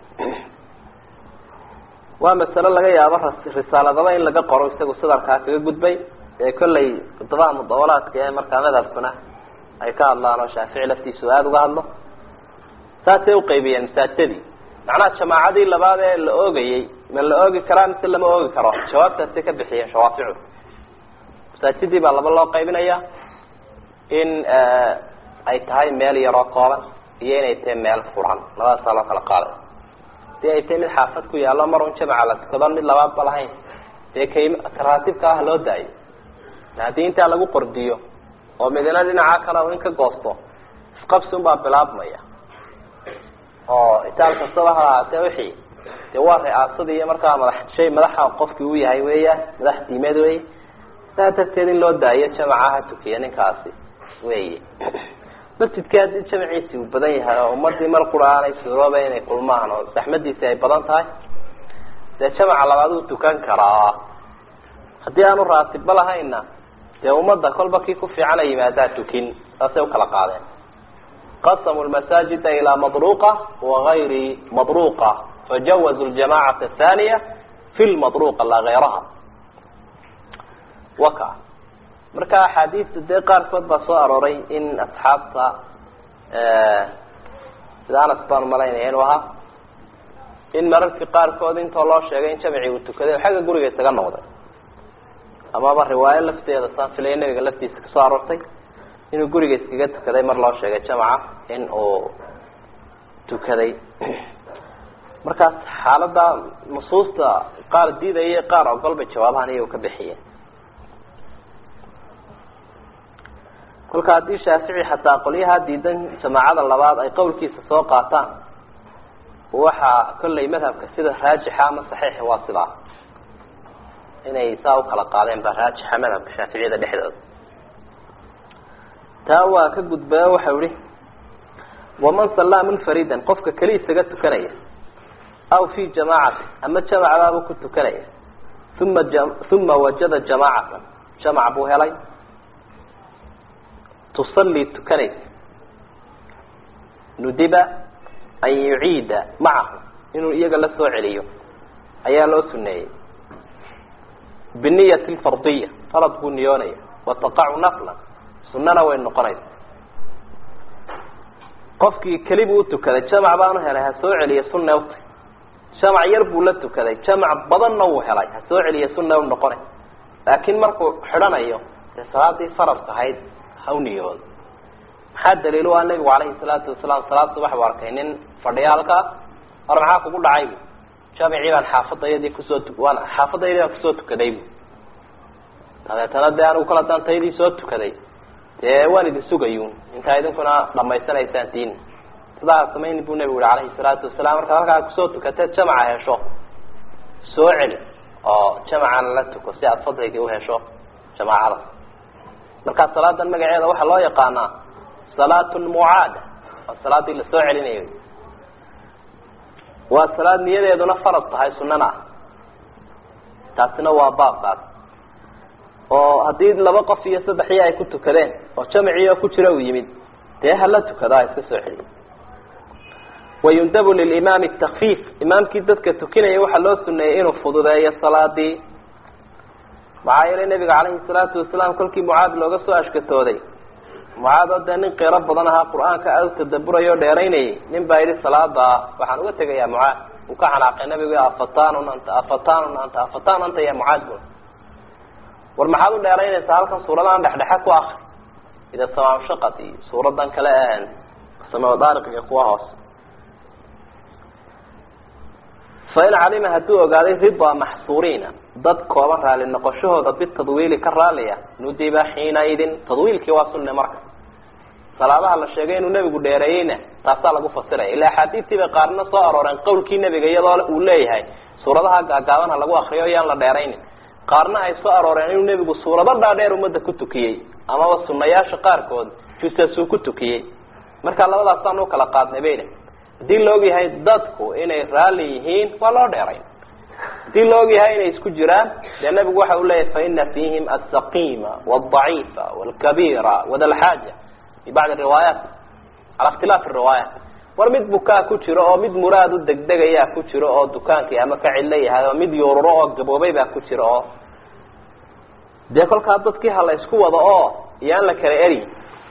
S1: waa masalo laga yaabo risaaladaba in laga qoro isagu sadarkaa kaga gudbay ee kollay kutubaha mudawalaadka ee markaa madhabkuna ay ka hadlaan oo shaafici laftiisu aada uga hadlo saasay uqaybiyeen masaajidadii macnaha jamaacadii labaad ee la oogayey ma la oogi karaa mise lama oogi karo jawaabtaasay ka bixiyeen shawaaficu masaajidii baa laba loo qaybinaya in ay tahay meel yaroo kooban iyo inay tahay meel furan labadaasaa loo kala qaaday hadii ay tahay mid xaafad ku yaallo mar un jamaca la tukadoon mid labaadba lahayn dee kay karaatibka ah loo daayo haddii intaa lagu qordiyo oo midina dhinaca kale in ka goosto isqabsi unbaa bilaabmaya oo itaal kastaba ha ahaatee wixii dee waa ri'aasadii iyo markaa madax shay madaxa qofkii uu yahay weeyaan madax diimeed wey saa darteed in loo daayo jamaca ha tukiya ninkaasi wey masjidkii haddii jamaciisi uu badan yahay oo ummadii mar qura aanay suurooba inay kulmaan oo saxmadiisi ay badan tahay dee jamaca labaad uu tukan karaa haddii aanu raatibba lahayna dee ummadda kolba kii ku fiicana yimaadaa tukin saasay ukala qaadeen qasamuu lmasaajida ilaa madruqa wagayri madruqa fajawazu ljamacata athaniya fi lmadruqa laa gayraha waka marka axaadiista dee qaarkood baa soo arooray in asxaabta sida anas baan malaynaya inuu ahaa in mararkii qaarkood intoo loo sheegay in jamci uu tukaday xagga guriga isaga noqday amaba riwaayo lafteeda saan filaya nabiga laftiisa kasoo aroortay inuu guriga iskaga tukaday mar loo sheegay jamca in uu tukaday markaas xaalada nusuusta qaar diidaya qaar ogol bay jawaabahan iyagu ka bixiyeen kolka haddii shaafici xataa qolyaha diidan jamaacada labaad ay qowlkiisa soo qaataan waxaa kollay madhabka sida raajixa ama saxiixa waa sidaa inay saa ukala qaadeen baa raajixa madhabka shaaficiyada dhexdooda taa waa ka gudbaa waxau ihi waman sallaa munfaridan qofka keli isaga tukanaya aw fi jamaacati ama jamacbaaba ku tukanaya uma uma wajada jamaacatan jamac buu helay tusallii tukanaysa nudiba an yuciida macahu inuu iyaga la soo celiyo ayaa loo suneeyey biniyati lfardiya farad buu niyoonaya wataqacu naflan sunana way noqonaysa qofkii keli buu utukaday jamac baanu helay ha soo celiya sunne uta jamac yar buu la tukaday jamac badanna wuu helay ha soo celiya sunne u noqonay laakiin markuu xidhanayo dee salaadii faradka ahayd ha u niyoodo maxaa daliil u ah nabigu calayhi salaatu wasalaam salaad subax bu arkay nin fadhiya halkaas war maxaa kugu dhacay bu jamicii baan xaafadayadii kusoo tu waan xaafadayadii baan kusoo tukaday bu dabeetana dee anigu kala daan taydii soo tukaday dee waan idin sugayun intaa idinkuna dhamaysanaysaan diin sidaa samayni buu nabigu yihi calayhi salaatu wasalaam markaad halkaa kusoo tukateed jamaca hesho soo celi oo jamacana la tuko si aada fadligii uhesho jamaacada markaa salaadan magaceeda waxaa loo yaqaanaa salaat lmucaada waa salaadii lasoo celinayo waa salaad niyadeeduna farad tahay sunana ah taasina waa baabkaas oo haddii laba qof iyo saddexii ay ku tukadeen oo jamciio ku jira uu yimid dee hala tukado ha iska soo celiyo wayundabu lilimaami takfiif imaamkii dadka tukinaya waxaa loo suneeyey inuu fududeeyo salaadii maxaa yeelay nabiga calayhi salaatu wasalaam kolkii mucaad looga soo ashkatooday mucaad oo dee nin qiro badan ahaa qur-aanka aada u tadaburaya o dheeraynayay nin baa yidhi salaada waxaan uga tegayaa mucaad uu ka xanaaqay nabigu afatanun anta afatanun anta afatan anta ya mucaad bu war maxaad u dheeraynaysaa halkan suuradahan dhexdhexe ku akri ida samaamshaqad iyo suuradan kale ahan samadaariq iyo kuwa hoose fain calima hadduu ogaaday ridaa maxsuuriina dad kooban raali noqoshahooda bitadwiili ka raaliya nudiba xiinaidin tadwiilkii waa sunne marka salaadaha la sheegay inuu nebigu dheereeyeyna taasaa lagu fasiraya ila axaadiistii bay qaarna soo arooreen qawlkii nebiga iyadoo uu leeyahay suuradaha gaagaaban ha lagu akriyo yaan la dheeraynin qaarna ay soo arooreen inuu nebigu suurado dhaadheer ummadda ku tukiyey amaba sunayaasha qaarkood jusasuu ku tukiyey marka labadaasaan u kala qaadnay bayna haddii la ogyahay dadku inay raalli yihiin waa loo dheerayn hadii la ogyahay inay isku jiraan dee nabigu waxa uu leeyahy faina fihim alsaqima waaldaciifa waalkabira wadalxaaja fi bacdi riwaayaat cala ikhtilaafi riwaayaat war mid bukaa ku jiro oo mid muraad u degdegayaa ku jiro oo dukaankii ama ka cidlo yahay oo mid yuururo oo gaboobay baa ku jiro oo dee kolkaa dadkii ha la isku wado oo iyaan la kala eri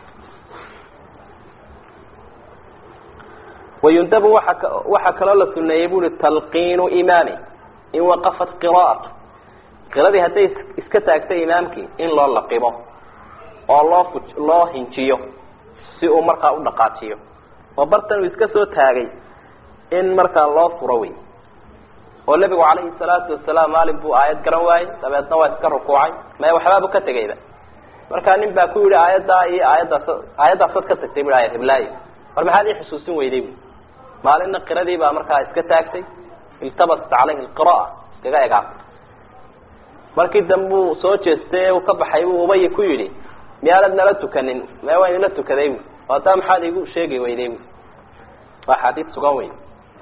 S1: wayundabu waa waxaa kaloo la suneeyey buri talqiinu imaami in waqafat qira'atu qiradii hadday iska taagtay imaamkii in loo laqibo oo loo fu loo hinjiyo si uu markaa u dhaqaajiyo oo bartan uu iska soo taagay in markaa loo furo wey oo nebigu calayhi salaatu wasalaam maalin buu aayad garan waayey dabeedna waa iska rukuucay maya waxbaabu ka tegayba markaa nin baa ku yihi aayaddaa iyo aayaddaas aayadaasaad ka tagtay bu ayad hiblaayo war maxaad ii xusuusin weyday bu maalinna qiradii baa markaa iska taagtay iltabasat calayhi lqira'a iskaga egaatay markii dambe uu soo jeestay uu ka baxay buu ubay ku yidhi miyaanad nala tukanin mee waa inala tukaday bu hadaa maxaad igu sheegi weyday bu waa xadiid sugan wey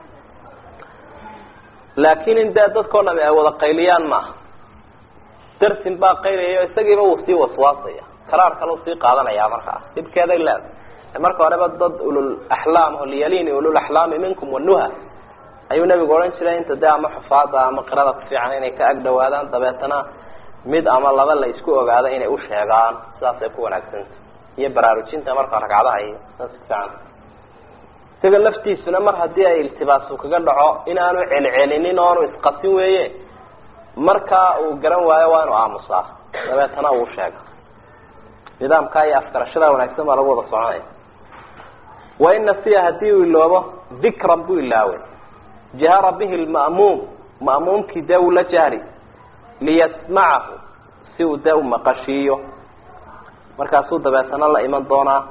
S1: laakin in dee dadkao dham ay wada qayliyaan maaha darsin baa qaylayayo isagiiba wuu sii waswaasaya karaar kale u sii qaadanaya markaa dhibkeeday leedahay marka horeba dad ulul axlaam oo liyalini ulul axlaami minkum wanuha ayuu nabigu odhan jiray inta dee ama xufaada ama qirada ku fiican inay ka ag dhawaadaan dabeetana mid ama laba la isku ogaado inay u sheegaan sidaasay ku wanaagsanta iyo baraarujinta marka ragcadaha iyo saas kufiican isaga laftiisuna mar haddii ay iltibaasu kaga dhaco inaanu celcelinin oonu isqasin weeye markaa uu garan waayo waa inu aamusaa dabeetana uu sheega nidaamkaa iyo afgarashada wanaagsan baa lagu wada soconaya wain nasiya hadii uu iloobo dikran buu ilaaway jahara bihi lma'muum ma'muumkii dee uu la jahri liyasmacahu si uu dee u maqashiiyo markaasuu dabeetana la iman doonaa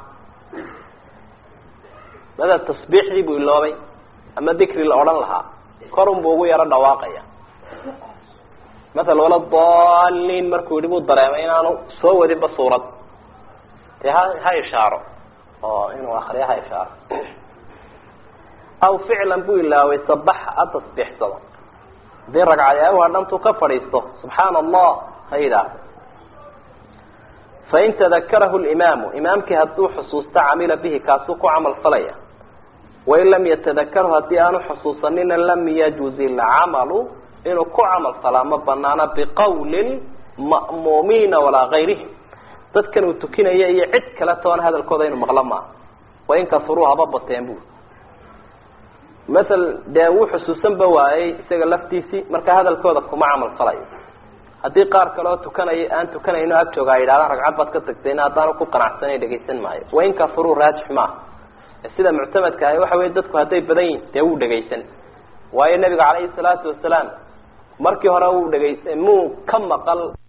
S1: mada tasbiixdii buu iloobay ama dikri la odhan lahaa korun buu ugu yaro dhawaaqaya maala wala daliin markuu yihi buu dareemay inaanu soo wadinba suurad dee ha ha ishaaro oo inuu akriyo ha ishaaro aw ficlan buu ilaaway sabaxa ha tasbiixsado hadii ragcadee u hadhantuu ka fadhiisto subxaana allah ha yidhaahdo fain tadakarahu limaamu imaamkii hadduu xusuusto camila bihi kaasuu ku camal falaya wain lam yatadakarhu haddii aanu xusuusanina lam yajuz ilcamalu inuu ku camal falaa ma banaana biqawli ma'muumiina walaa gayrihim dadkan uu tukinaya iyo cid kale toona hadalkooda inuu maqlo maaha wain kasuruu haba bateen bu maal dee wuu xusuusanba waayey isaga laftiisii marka hadalkooda kuma camal falayo haddii qaar kale oo tukanay aan tukanayno ag jooga ay yidhahdaan ragcad baad ka tagtayna haddaanu ku qanacsanay dhegaysan maayo wain kasuruu raajix maaha sida muctamadka ahi waxa wey dadku hadday badan yihin dee wuu dhegaysan waayo nabiga calayhi salaatu wasalaam markii hore wuu dhegaysa muu ka maqal